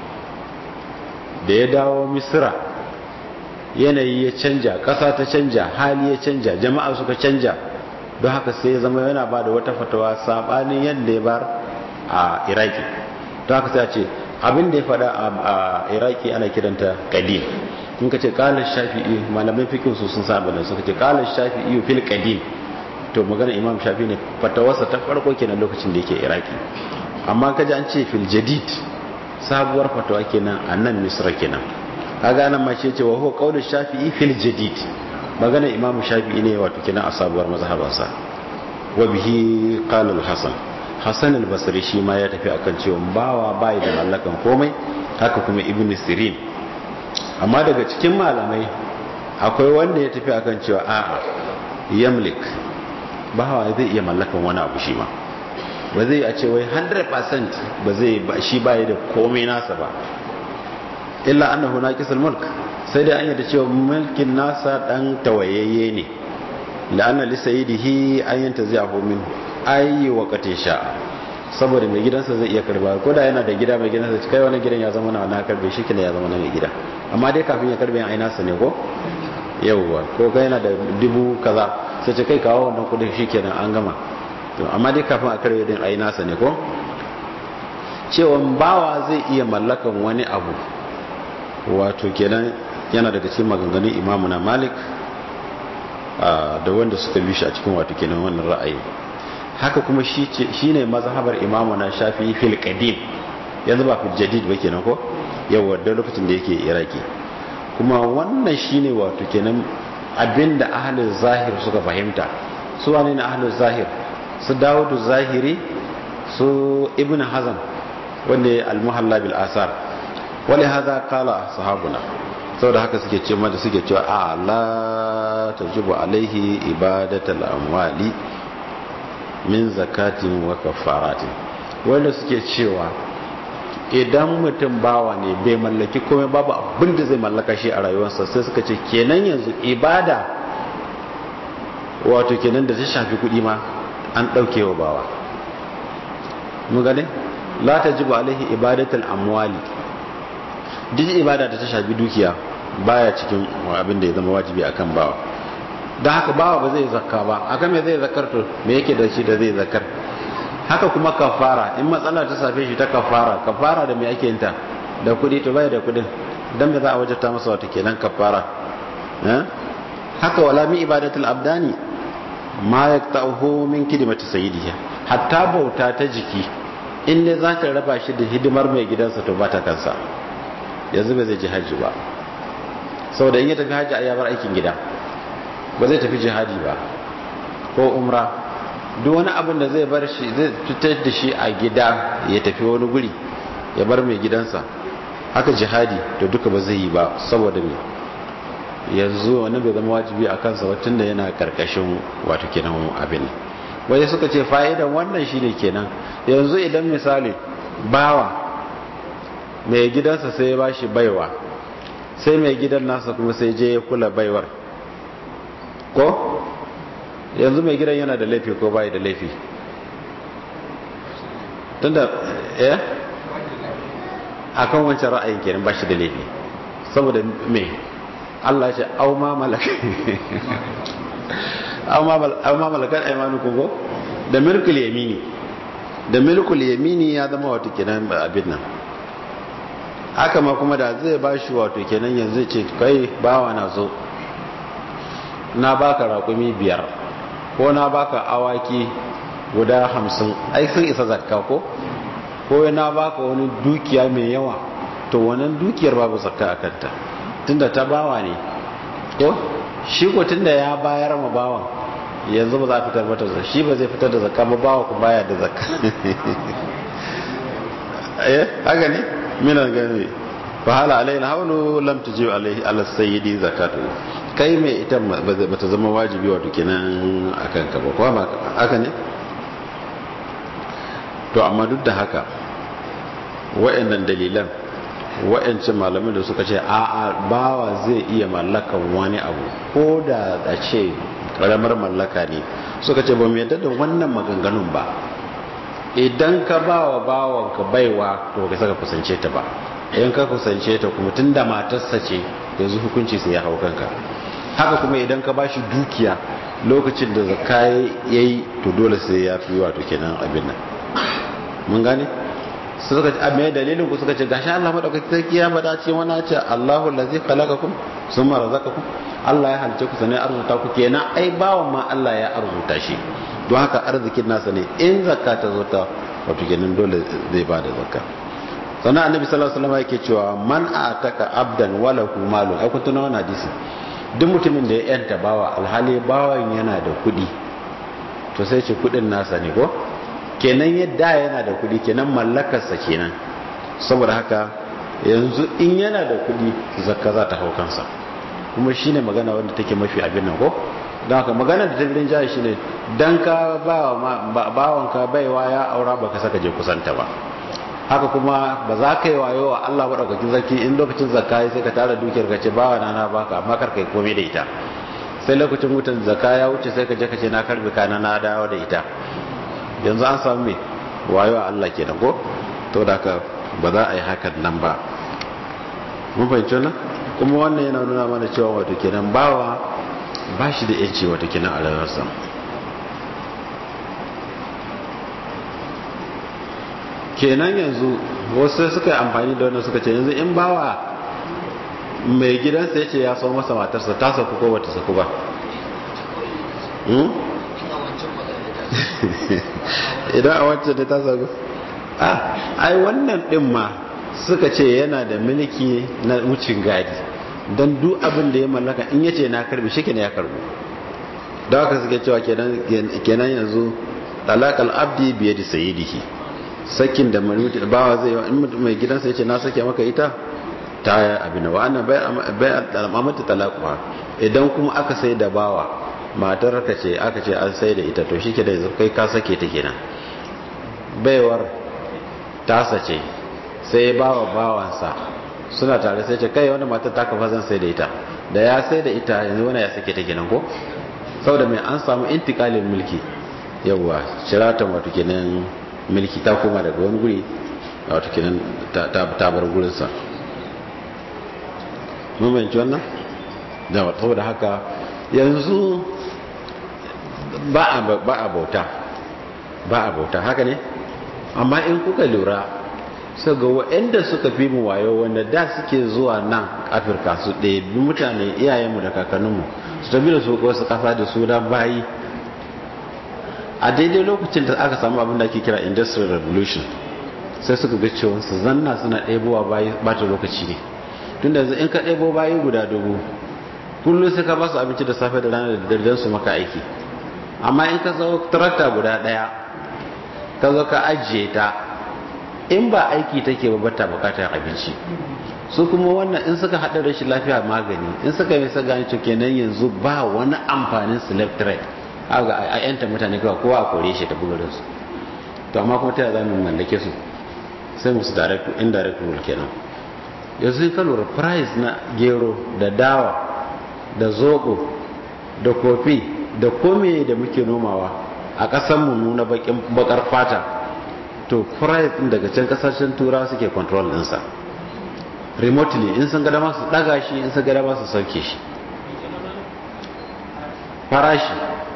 da ya dawo misira yanayi ya canja ƙasa ta canja hali ya canja jama'a suka canja don haka sai ya zama yana ba da wata fatawa saɓanin yadda ya bar a iraki don haka sai a ce abin da ya faɗa a iraki ana kiranta kadim in ka ce ƙalar shafi'i malamai fikin su sun saba da suka ce ƙalar shafi'i fil kadim to magana imam shafi ne fatawarsa ta farko kenan lokacin da yake iraki amma kaji an ce fil jadid sabuwar fatawa kenan a nan misra kenan kaga nan ma ce wa huwa qaulu shafi'i fil jadid magana imam shafi'i ne wato kenan a sabuwar mazhabansa wa bihi qala al-hasan hasan al-basri shi ma ya tafi akan cewa bawa bai da mallakan komai haka kuma ibn sirin amma daga cikin malamai akwai wanda ya tafi akan cewa a'a yamlik bawa zai iya mallakan wani abu shi ma ba zai a ce wai 100% ba zai shi baya da komai nasa ba illa annahu naqisul mulk sai dai an yadda cewa mulkin nasa dan tawayayye ne la'anna li sayyidihi an yantazi'ahu min ayi waqati sha saboda mai gidansa zai iya karba ko da yana da gida mai gidansa kai wani gidan ya zama na na karbe shi kina ya zama na mai gida amma dai kafin ya karbe ai nasa ne ko yawwa ko kai yana da dubu kaza sai ce kai kawo wannan kudin shikenan an gama to amma dai kafin a karbe din ai nasa ne ko cewa bawa zai iya mallakan wani abu wato kenan yana daga cikin maganganun imamu na malik da wanda suka bi shi a cikin wato kenan wannan ra'ayi haka kuma shi ne mazhabar imamu na shafi fil qadim yanzu ba fil jadid ba kenan ko yawa da lokacin da yake iraki kuma wannan shine wato kenan abinda ahlul zahir suka fahimta su wane ne ahlul zahir su dawudu zahiri su ibn hazan wanda al-muhalla bil asar wale haza kala sahabuna saboda haka suke ce mata suke cewa a la tajibu alaihi ibadatul amwali min zakatin wa kafaratin wanda suke cewa idan mutum bawa ne bai mallaki komai babu abin da zai mallaka shi a rayuwarsa sai suka ce kenan yanzu ibada wato kenan da ta shafi kuɗi ma an ɗauke wa bawa mun gane la ta jibu alaihi ibadatul amwali duk ibada da ta shafi dukiya baya cikin abin da ya zama wajibi akan bawa don haka bawa ba zai zakka ba akan me zai zakar to me yake da shi da zai zakar haka kuma kafara in matsala ta safe shi ta kafara kafara da me ake yin ta da kudi to bai da kudin dan me za a wajata masa wata kenan kafara haka wala mi ibadatul abdani ma yaqta'uhu min kidmati sayyidihi hatta bauta ta jiki in ne za ta raba shi da hidimar mai gidansa to ba ta kansa yanzu ba zai ji hajji ba saboda in ya tafi hajji a yabar aikin gida ba zai tafi jihadi ba ko umra duk wani abin da zai bar shi zai fitar da shi a gida ya tafi wani guri ya bar mai gidansa haka jihadi to duka ba zai yi ba saboda me yanzu wani bai zama wajibi a kansa watan da yana karkashin wato kenan abin wai suka ce fa'idan wannan shine kenan yanzu idan misali bawa mai gidansa sai ya bashi baiwa sai mai gidan nasa kuma sai je ya kula baiwar ko yanzu mai gidan yana da laifi ko bai da laifi tunda eh akan wancan ra'ayin kenan ba shi da laifi saboda me Allah ce au ma malaka au ma malakan aymanukum ko da milkul yamini da milkul yamini ya zama wato kenan abin nan haka ma kuma da zai bashi wato kenan yanzu ce kai bawa na zo na baka raƙumi biyar ko na baka awaki guda hamsin ai sun isa zakka ko ko na baka wani dukiya mai yawa to wannan dukiyar babu zakka a kanta tunda ta bawa ne ko shi ko tunda ya bayar ma bawan yanzu ba za a fitar mata zakka shi ba zai fitar da zakka ba bawa ku baya da zakka eh haka ne minan gani fa hala alaina hawlu lam tuji alaihi ala sayyidi zakatu kai mai ita ba ta zama wajibi wato kenan akan ka ba kuma haka ne to amma duk da haka wayannan dalilan wayancin malamin da suka ce a'a bawa zai iya mallakan wani abu ko da a ce karamar mallaka ne suka ce ba mu yadda da wannan maganganun ba idan ka ba wa bawanka baiwa to ka saka kusance ta ba idan ka kusance ta kuma tun da matarsa ce yanzu hukunci sai ya hau kanka haka kuma idan ka bashi dukiya lokacin da zakka yayi to dole sai ya fi wato kenan abin nan mun gane suka ce me dalilin ku suka ce gashi Allah madaukaki sarki ya bada ce wani ce Allahu allazi khalaqakum summa razaqakum Allah ya halice ku sanai arzuta ku kenan ai bawan ma Allah ya arzuta shi don haka arzikin nasa ne in zakka ta zo ta wato kenan dole zai ba da zakka sannan annabi sallallahu alaihi wasallam yake cewa man ataka abdan walahu malu ai kun tuna wannan hadisi duk mutumin da ya yanta bawa alhali bawan yana da kuɗi to sai ce kuɗin nasa ne ko kenan yadda yana da kuɗi kenan mallakarsa kenan saboda haka yanzu in yana da kuɗi zakka za ta hau kansa kuma shine magana wanda take mafi abin nan ko don haka magana da tafirin jaya shi ne don ka bawanka baiwa ya aura ba ka saka je kusanta ba haka kuma ba za ka yi wayo wa Allah maɗaukakin zarki in lokacin zakka sai ka tara dukiyar ka ce bawa na na baka amma kar ka yi komai da ita sai lokacin wutan zakka ya wuce sai ka je ka ce na karbi kana na dawo da ita yanzu an samu me wayo wa Allah kenan ko to da haka ba za a yi hakan nan ba mun fahimci wannan kuma wannan yana nuna mana cewa wato kenan bawa ba shi da yanci wata kina a rayuwarsa kenan yanzu wasu suka yi amfani da wannan suka ce yanzu in bawa mai gidansa ya ce ya sau masa matarsa ta saku ko bata saku ba idan a wancan da ta saku ai wannan din ma suka ce yana da mulki na wucin gadi don duk abin da ya mallaka in yace na karbi shi ya karbu da haka suke cewa kenan yanzu talakal abdi biye da sayidihi sakin da manuti bawa zai yi in mai gidansa yace na sake maka ita ta abin wa annan bai al'amata talaquha idan kuma aka sai da bawa matar ka ce aka ce an sai da ita to shi ke da yanzu kai ka sake ta kenan baiwar tasa ce sai ya bawa bawansa suna tare sai ce kai wani matar ta kafa zan sai da ita da ya sai da ita yanzu wani ya sake ta kenan ko saboda mai an samu intikalin mulki yawwa shiratan wato kenan mulki ta koma daga wani guri wato kenan ta bar gurinsa mun bayanci wannan da saboda haka yanzu ba a bauta ba a bauta haka ne amma in kuka lura su ga waɗanda suka fi mu wayo wanda da suke zuwa nan afirka su ɗaya mutane iyayenmu da kakanninmu su tafi da su wasu ƙasa da su da bayi a daidai lokacin da aka samu abin da ake kira industrial revolution sai suka ga cewa su zanna suna ɗebowa bayi bata lokaci ne tun da in ka ɗebo bayi guda dubu kullum sai ka ba su abinci da safe da rana da dare su maka aiki amma in ka zo tarakta guda ɗaya ka zo ka ajiye ta in ba aiki take ba bata bukatar abinci su kuma wannan in suka haɗa rashin lafiya magani in suka yi sa gani to kenan yanzu ba wani amfanin slave trade aga a yanta mutane kawai kowa a kore shi ta bugarin su to amma kuma ta yaya zamu mallake su sai musu direct indirect rule kenan yanzu in ka lura price na gero da dawa da zobo da kofi da kome da muke nomawa a ƙasar mu nuna bakar fata to price din daga can kasashen tura suke control ɗinsa remotely in sun gada masu ɗaga shi in sun gada masu sauke shi farashi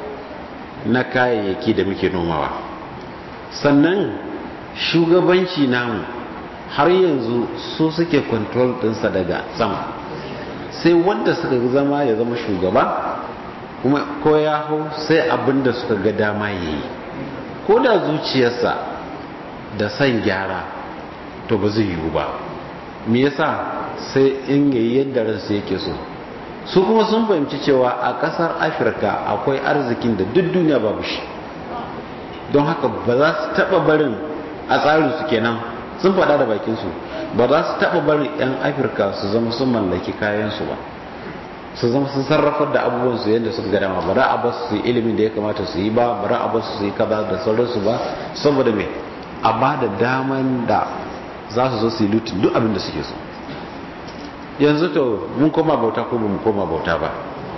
na kayayyaki da muke nomawa sannan shugabanci namu har yanzu su suke control ɗinsa daga sama sai wanda suka zama ya zama shugaba kuma ko ya hau sai abinda suka ga dama ya yi ko da zuciyarsa da san gyara to ba zai yiwu ba me yasa sai in yayi yadda ransa yake so su kuma sun fahimci cewa a kasar afirka akwai arzikin da duk duniya babu shi don haka ba za su taba barin a tsarin su kenan sun faɗa da bakin su ba za su taba barin yan afirka su zama sun mallaki kayan su ba su zama sun sarrafar da abubuwan su yadda suka gada ma ba za a ba su yi ilimin da ya kamata su yi ba ba za a ba su yi kaza da sauransu ba saboda me a ba da daman da za su zo su yi lutin duk abin da suke so yanzu to mun koma bauta ko mun koma bauta ba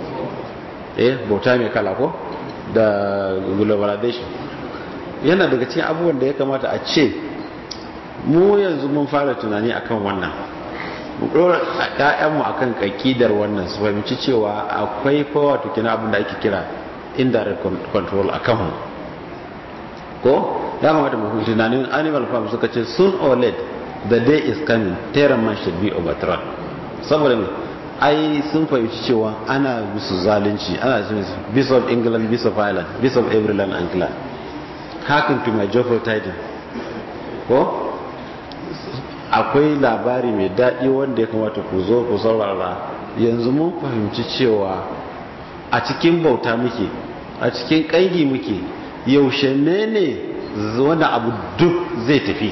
eh bauta mai kala ko da globalization yana daga cikin abubuwan da ya kamata a ce mu yanzu mun fara tunani akan wannan mu dora ƴaƴanmu akan kakidar wannan su fahimci cewa akwai fa wato kina abin da ake kira indirect control akan mu ko ya kamata mu tunanin animal farm suka ce soon or late the day is coming terror man should be overthrown saboda me ai sun fahimci cewa ana musu zalunci ana ce beast of england beast of ireland beast of every land and clan hakan to my joyful tidings ko akwai labari mai daɗi wanda ya kamata ku zo ku saurara yanzu mun fahimci cewa a cikin bauta muke a cikin ƙangi muke yaushe ne ne wani abu duk zai tafi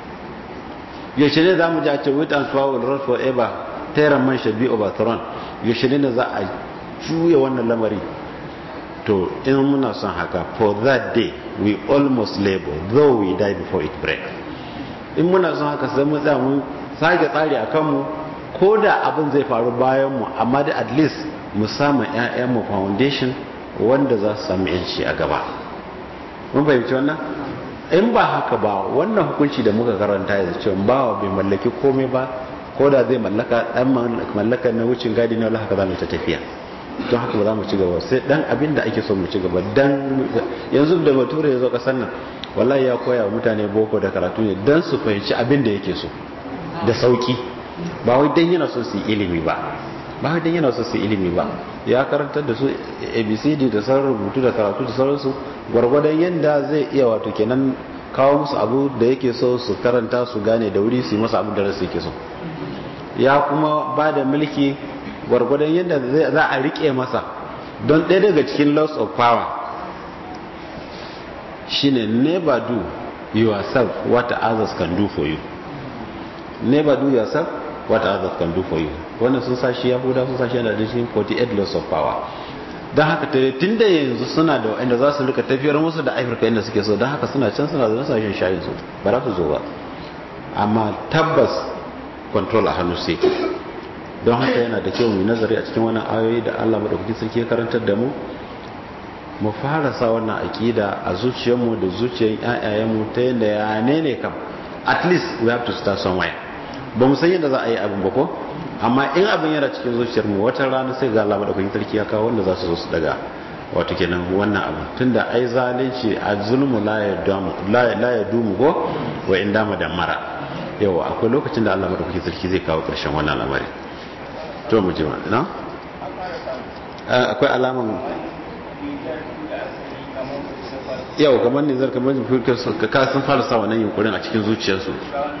yaushe ne za mu ji a ce with and power will run forever terror man shall be overthrown yaushe ne za a juya wannan lamari to in muna son haka for that day we almost labor though we die before it break in muna son haka sai mu tsaya mun sake tsari a kanmu ko da abin zai faru bayan mu amma da at least mu samu mu foundation wanda za su sami yanci a gaba mun fahimci wannan in ba haka ba wannan hukunci da muka karanta yanzu cewa bawa bai mallaki komai ba ko da zai mallaka dan mallaka na wucin gadi ne wallahi haka za mu ta tafiya don haka ba za mu ci gaba sai dan abin da ake so mu ci gaba dan yanzu da bature ya zo kasar nan wallahi ya koya wa mutane boko da karatu ne dan su fahimci abin da yake so da sauki ba wai dan yana so su yi ilimi ba ba wai dan yana so su yi ilimi ba ya karantar da su abcd da sauran rubutu da karatu da sauransu gwargwadon yadda zai iya wato kenan kawo musu abu da yake so su karanta su gane da wuri su yi masa abu da rasu yake so ya kuma ba da mulki gwargwadon yadda za a rike masa don ɗaya daga cikin loss of power shine never do yourself what others can do for you never do yourself what others can do for you wannan sun sashi yahuda sun sashi yana da shi 48 loss of power don haka tun da yanzu suna da wa'anda za su rika tafiyar musu da afirka inda suke so don haka suna can suna zaune sashen shayin su ba za su zo ba amma tabbas control a hannu sai don haka yana da kyau mu nazari a cikin wannan ayoyi da Allah madaukakin sarki ya karantar da mu mu fara sa wannan akida a zuciyarmu da zuciyar ƴaƴayenmu ta yadda ya ne ne kam at least we have to start somewhere ba mu san yadda za a yi abin ba ko amma in abin yana cikin zuciyarmu wata rana sai ga Allah madaukakin sarki ya kawo wanda za su zo su daga wato kenan wannan abu tunda ai zalunci a zulmu la ya dumu ko wa in dama da mara yawa akwai lokacin da Allah madaukakin sarki zai kawo ƙarshen wannan lamari to mu ji na akwai alaman yau kamar ne zarka majin firkar ka sun fara sa wannan yunkurin a cikin zuciyarsu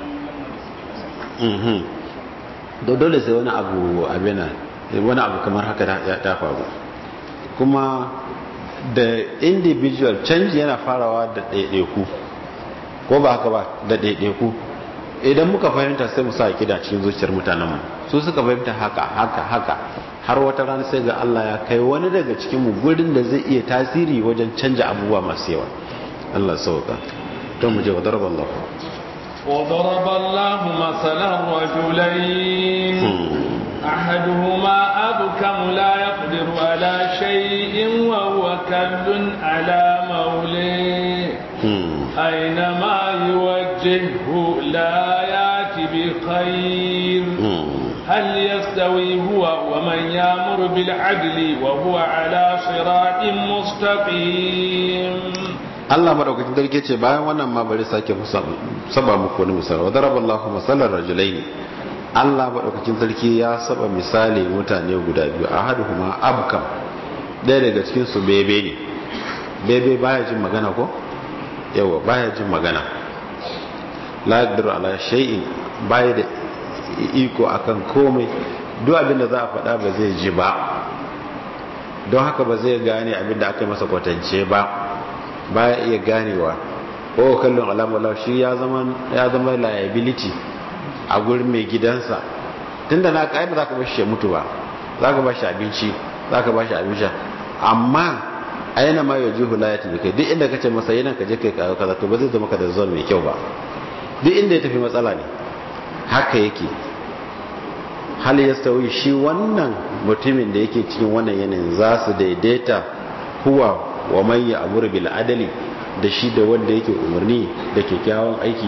da dole sai wani abu abina wani abu kamar haka ta faru kuma da individual canji yana farawa da ɗaiɗaiku ko ba haka ba da ɗaiɗaiku idan muka fahimta sai mu sa kida cikin zuciyar mutanenmu su suka fahimta haka haka haka har wata rana sai ga Allah ya kai wani daga cikin mu gurin da zai iya tasiri wajen canja abubuwa masu yawa Allah sauka to mu je wa daraba Allah وضرب الله مثلا رجلين أحدهما أبكم لا يقدر على شيء وهو كل على موليه أينما يوجهه لا يأتي بخير هل يستوي هو ومن يامر بالعدل وهو على صراط مستقيم Allah madaukakin sarki ce bayan wannan ma bari sake saba muku wani misali wa daraballahu masalan rajulaini Allah madaukakin sarki ya saba misali mutane guda biyu ahaduhuma abkam ɗaya daga cikin su bebe ne bebe baya jin magana ko yawa baya jin magana la yaqdiru ala shay'in baya da iko akan komai duk abin da za a faɗa ba zai ji ba don haka ba zai gane abin da aka masa kwatance ba baya iya ganewa ko kallon alamala shi ya zama ya zama liability a gurin mai gidansa tunda na kai ba za ka bashi ya mutu ba za ka bashi abinci za ka bashi abinci amma aina ma yaji hulayati da kai duk inda kace masa yana ka je kai kaza kaza to ba zai zama ka da zon mai kyau ba duk inda ya tafi matsala ne haka yake hal yastawi shi wannan mutumin da yake cikin wannan yanayin za su daidaita huwa wa man ya'muru bil adali da shi da wanda yake umarni da kyakkyawan aiki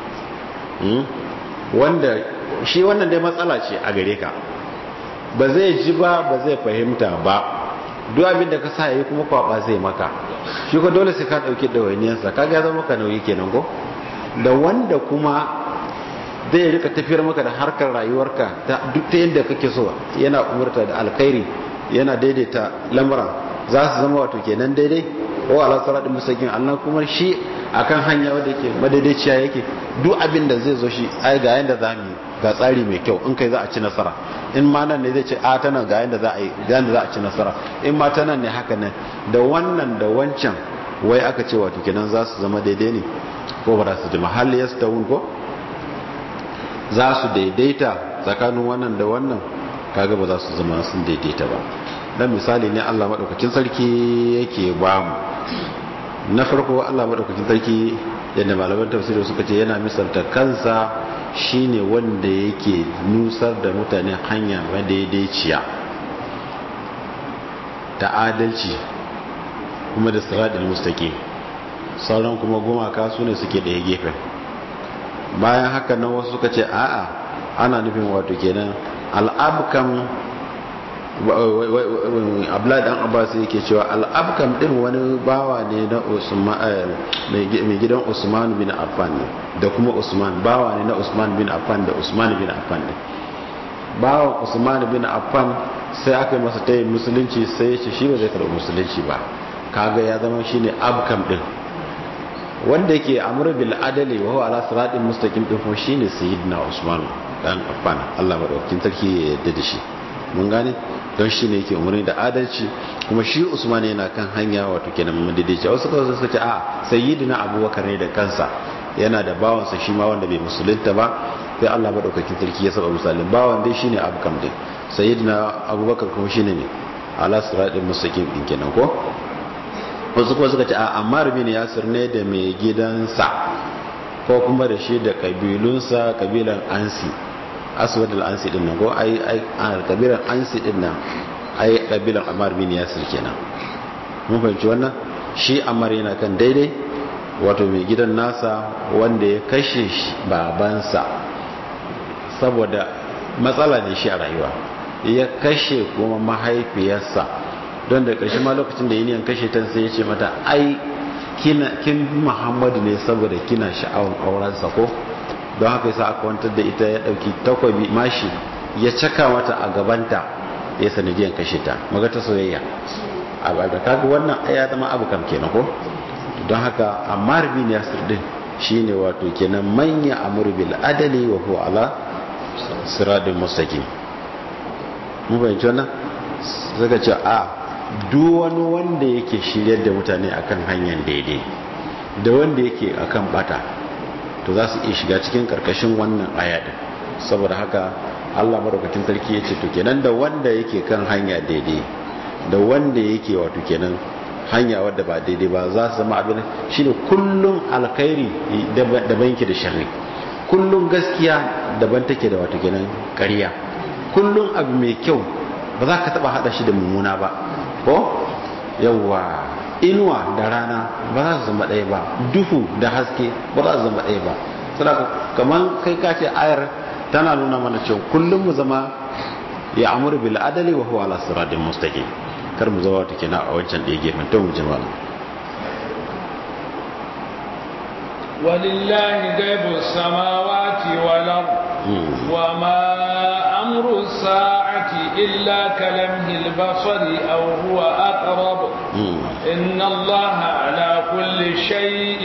wanda shi wannan dai matsala ce a gare ka ba zai ji ba ba zai fahimta ba duk abin da ka sa yi kuma kwaba zai maka shi ko dole sai ka dauki dawainiyarsa kaga ya zama ka nauyi kenan ko da wanda kuma zai rika tafiyar maka da harkar rayuwarka ta duk ta yadda kake so yana umurta da alkhairi yana daidaita lamura za su zama wato kenan daidai ko ala siratin mustaqim Allah kuma shi akan hanya wanda yake madaidaiciya yake duk abin da zai zo shi ai ga yanda za mu ga tsari mai kyau in kai za a ci nasara in ma nan ne zai ce a ta nan ga yanda za a yi ga yanda za a ci nasara in ma ta nan ne haka nan da wannan da wancan wai aka ce wato kenan za su zama daidai ne ko ba za su ji mahalli ya stawun ko za su daidaita tsakanin wannan da wannan kaga ba za su zama sun daidaita ba dan misali ne Allah madaukakin sarki yake ba mu na farko Allah madaukakin sarki yadda malaman tafsiri suka ce yana misalta kansa shine wanda yake nusar da mutane hanya madaidaiciya ta adalci kuma da siratul mustaqim sauran kuma gumaka su ne suke ɗaya gefen bayan haka nan wasu suka ce a'a ana nufin wato kenan al'abkam abdullahi dan abbas yake cewa al'abkam din wani bawa ne na usman mai gidan usman bin affan ne da kuma usman bawa ne na usman bin affan da usman bin affan ne bawan usman bin affan sai aka yi masa tayin musulunci sai ya ce shi ba zai karɓi musulunci ba kaga ya zama shine abkam din wanda yake amru bil adali wa huwa ala siratin mustaqim din ko shine sayyidina usman dan affan Allah madaukakin sarki ya yarda da shi mun gane don shine yake umarni da adalci kuma shi usman yana kan hanya wato kenan madadici wasu kawai suka ce a sayyidina abubakar ne da kansa yana da bawansa shi ma wanda bai musulunta ba sai Allah madaukakin sarki ya saba misalin bawan dai shine abkam din sayyidina abubakar kuma shine ne ala siratin mustaqim din kenan ko wasu kuma suka ce a ammar bin yasir ne da mai gidansa ko kuma da shi da kabilunsa kabilan ansi aswad al-ansi din nan ko ai ai kabilan ansi din nan ai kabilan amar bin yasir kenan mun fahimci wannan shi amar yana kan daidai wato mai gidan nasa wanda ya kashe babansa saboda matsala ne shi a rayuwa ya kashe kuma mahaifiyarsa don da ƙarshe ma lokacin da yiniyan kashe ta sai ya ce mata ai kin muhammadu ne saboda kina sha'awar aurensa ko don haka yasa aka wantar da ita ya ɗauki takwabi mashi ya caka mata a gabanta ya sanadiyan kashe ta magata soyayya a ba kaga wannan ya zama abu kam kenan ko don haka ammar bin yasir din shine wato kenan manya amru bil adali wa huwa ala siratin mustaqim mu bayyana wannan zaka ce a duk wani wanda yake shiryar da mutane akan hanyar daidai da wanda yake akan bata to za su iya shiga cikin karkashin wannan aya din saboda haka Allah madaukakin sarki ya ce to kenan da wanda yake kan hanya daidai da wanda yake wato kenan hanya wadda ba daidai ba za su zama abin shine kullum alkhairi daban yake da sharri kullum gaskiya daban take da wato kenan ƙarya kullum abu mai kyau ba za ka taba hada shi da mummuna ba ko yawa inuwa da rana ba za su zama ɗaya ba duhu da haske ba za su zama ɗaya ba saboda kamar kai ka ce ayar tana nuna mana cewa kullum mu zama ya amuru bil adali wa huwa ala siratin mustaqim kar mu zama wata kenan a wancan ɗaya gefen to mu jama'a ولله غيب السماوات والأرض وما أمر الساعة إلا كلمه البصر أو هو أقرب إن الله على كل شيء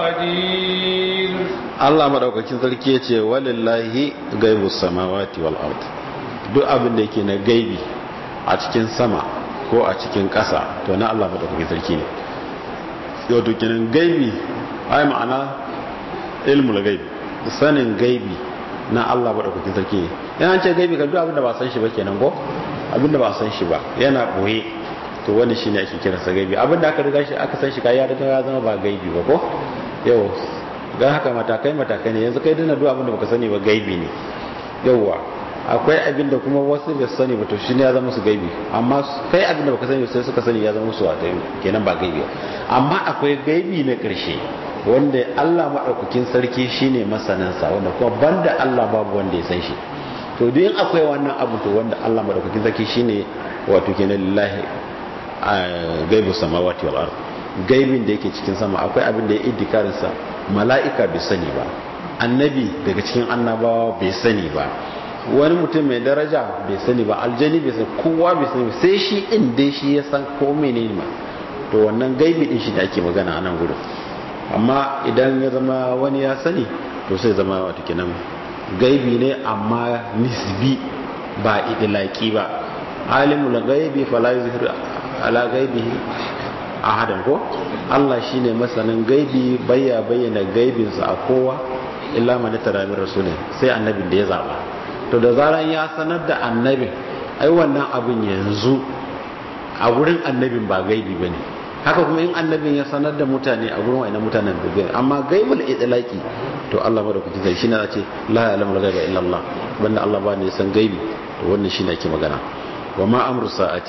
قدير Allah madaukakin sarki ya ce walillahi gaibu samawati wal ard duk abin da yake na gaibi a cikin sama ko a cikin ƙasa to na Allah madaukakin sarki ne yau to kenan gaibi ai ma'ana ilmul gaibi sanin gaibi na Allah madaukakin sarki ne yana ce gaibi kan duk abin da ba san shi ba kenan ko abin da ba san shi ba yana boye to wani shine ake kiransa gaibi abin da aka riga shi aka san shi ka ya riga ya zama ba gaibi ba ko yau don haka matakai matakai ne yanzu kai dina duk abin da baka sani ba gaibi ne yauwa akwai abin da kuma wasu bai sani ba to shi ne ya zama su gaibi amma kai abin da baka sani sai suka sani ya zama su wata kenan ba gaibi amma akwai gaibi na ƙarshe wanda Allah maɗaukakin sarki shine masanansa wanda kuma banda Allah babu wanda ya san shi to duk akwai wannan abu to wanda Allah maɗaukakin sarki shine wato kenan lillahi gaibu samawati wal ard gaibin da yake cikin sama akwai abin da ya iddikarinsa mala'ika bai sani ba annabi daga cikin annabawa bai sani ba wani mutum mai daraja bai sani ba aljani bai sani kowa bai sani sai shi in dai shi ya san ko menene ma to wannan gaibi din shi da ake magana a nan gudun amma idan ya zama wani ya sani to sai zama wata kenan gaibi ne amma nisbi ba idilaki ba alimul gaibi fala yuzhir ala gaibihi ahadan ko Allah shine masanin gaibi baya bayyana gaibinsa a kowa illa man tara min rasulin sai annabin da ya zaba to da zaran ya sanar da annabin ai wannan abin yanzu a gurin annabin ba gaibi bane haka kuma in annabin ya sanar da mutane a gurin wayannan mutanen da gaibi amma gaibul itlaqi to Allah madaukaki sai shine zace la ya'lamu ghaiba illa Allah banda Allah ba ne san gaibi to wannan shine ake magana wa ma amru sa'ati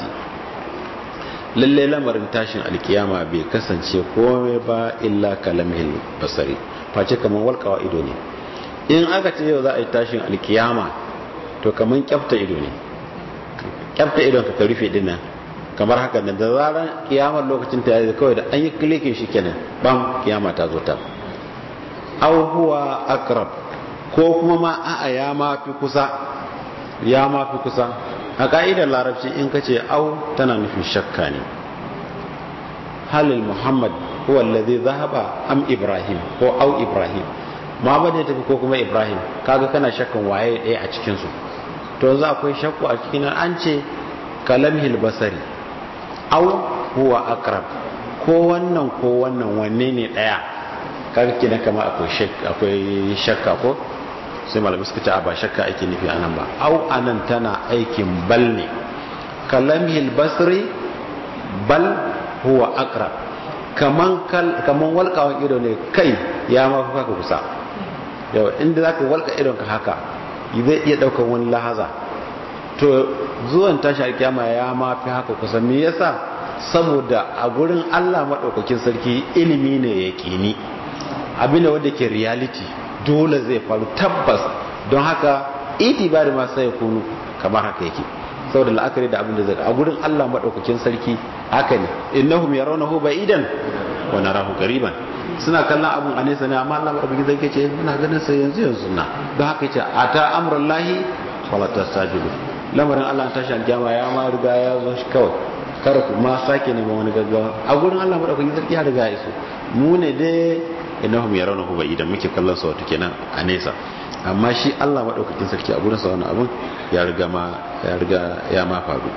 lalle lamarin tashin alkiyama bai kasance komai ba illa kalamhil basari face kaman walkawa ido ne in aka ce yau za a yi tashin alkiyama to kaman kyafta ido ne kyafta idon ka rufe dinnan kamar haka nan da zaran kiyamar lokacin ta yayi kawai da an yi klikin shi kenan bam kiyama ta zo ta aw huwa akrab ko kuma ma a'a ya ma fi kusa ya ma fi kusa a ka'idar larabci in ka ce au tana nufin shakka ne halil muhammad huwa allazi zahaba am ibrahim ko au ibrahim muhammad ya tafi ko kuma ibrahim kaga kana shakkan waye ɗaya a cikin su to yanzu akwai shakku a cikin an ce kalamhil basari au huwa akrab ko wannan ko wannan wanne ne ɗaya kaga kina kama akwai shakka akwai shakka ko sai malamai suka ce a ba shakka ake nufi anan ba au anan tana aikin bal ne kalamhil basri bal huwa akrab kaman kal kaman walqawan ido ne kai ya ma fa ka kusa yawa inda zaka walka idon ka haka zai iya daukar wani lahaza to zuwan tashi alkiyama ya ma fi haka kusa me yasa saboda a gurin Allah madaukakin sarki ilimi ne yaqini abin da wanda ke reality dole zai faru tabbas don haka itibari ma sai kunu kamar haka yake saboda la'akari da abin da zai a gurin Allah madaukakin sarki haka ne innahum yarawnahu ba'idan wa narahu qariban suna kallon abun a nesa ne amma Allah madaukakin sarki ce muna ganin sa yanzu yanzu na don haka yace ata amrullahi fala tastajibu lamarin Allah tashi alkiyama ya ma riga ya zo shi kawai kar ku ma sake neman wani gaggawa a gurin Allah madaukakin sarki ya riga ya iso mu ne dai innahum yarawnahu ba'idan muke kallon sa wato kenan a nesa amma shi Allah maɗaukakin sarki a gurinsa wani abin ya riga ma ya riga ya ma faru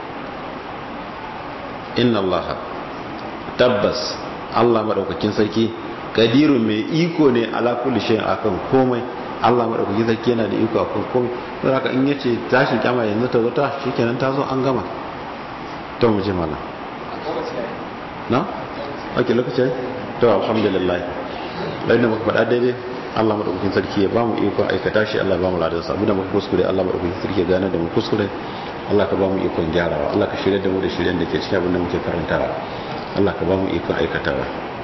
inna Allah tabbas Allah maɗaukakin sarki kadirun mai iko ne ala kulli shay'in akan komai Allah maɗaukakin sarki yana da iko akan komai don haka in yace tashin kyama yanzu ta zo ta shikenan ta zo an gama to mu je mallam na ake lokaci to alhamdulillah lai da muka faɗa daidai Allah madaukakin sarki ya bamu iko aikata shi Allah ba mu ladan sa da muka kuskure Allah madaukakin sarki ya gane da mu kuskure Allah ka ba mu ikon gyarawa Allah ka shirya da mu da shiryen da ke cikin abin da muke karantawa Allah ka ba mu ikon aikatawa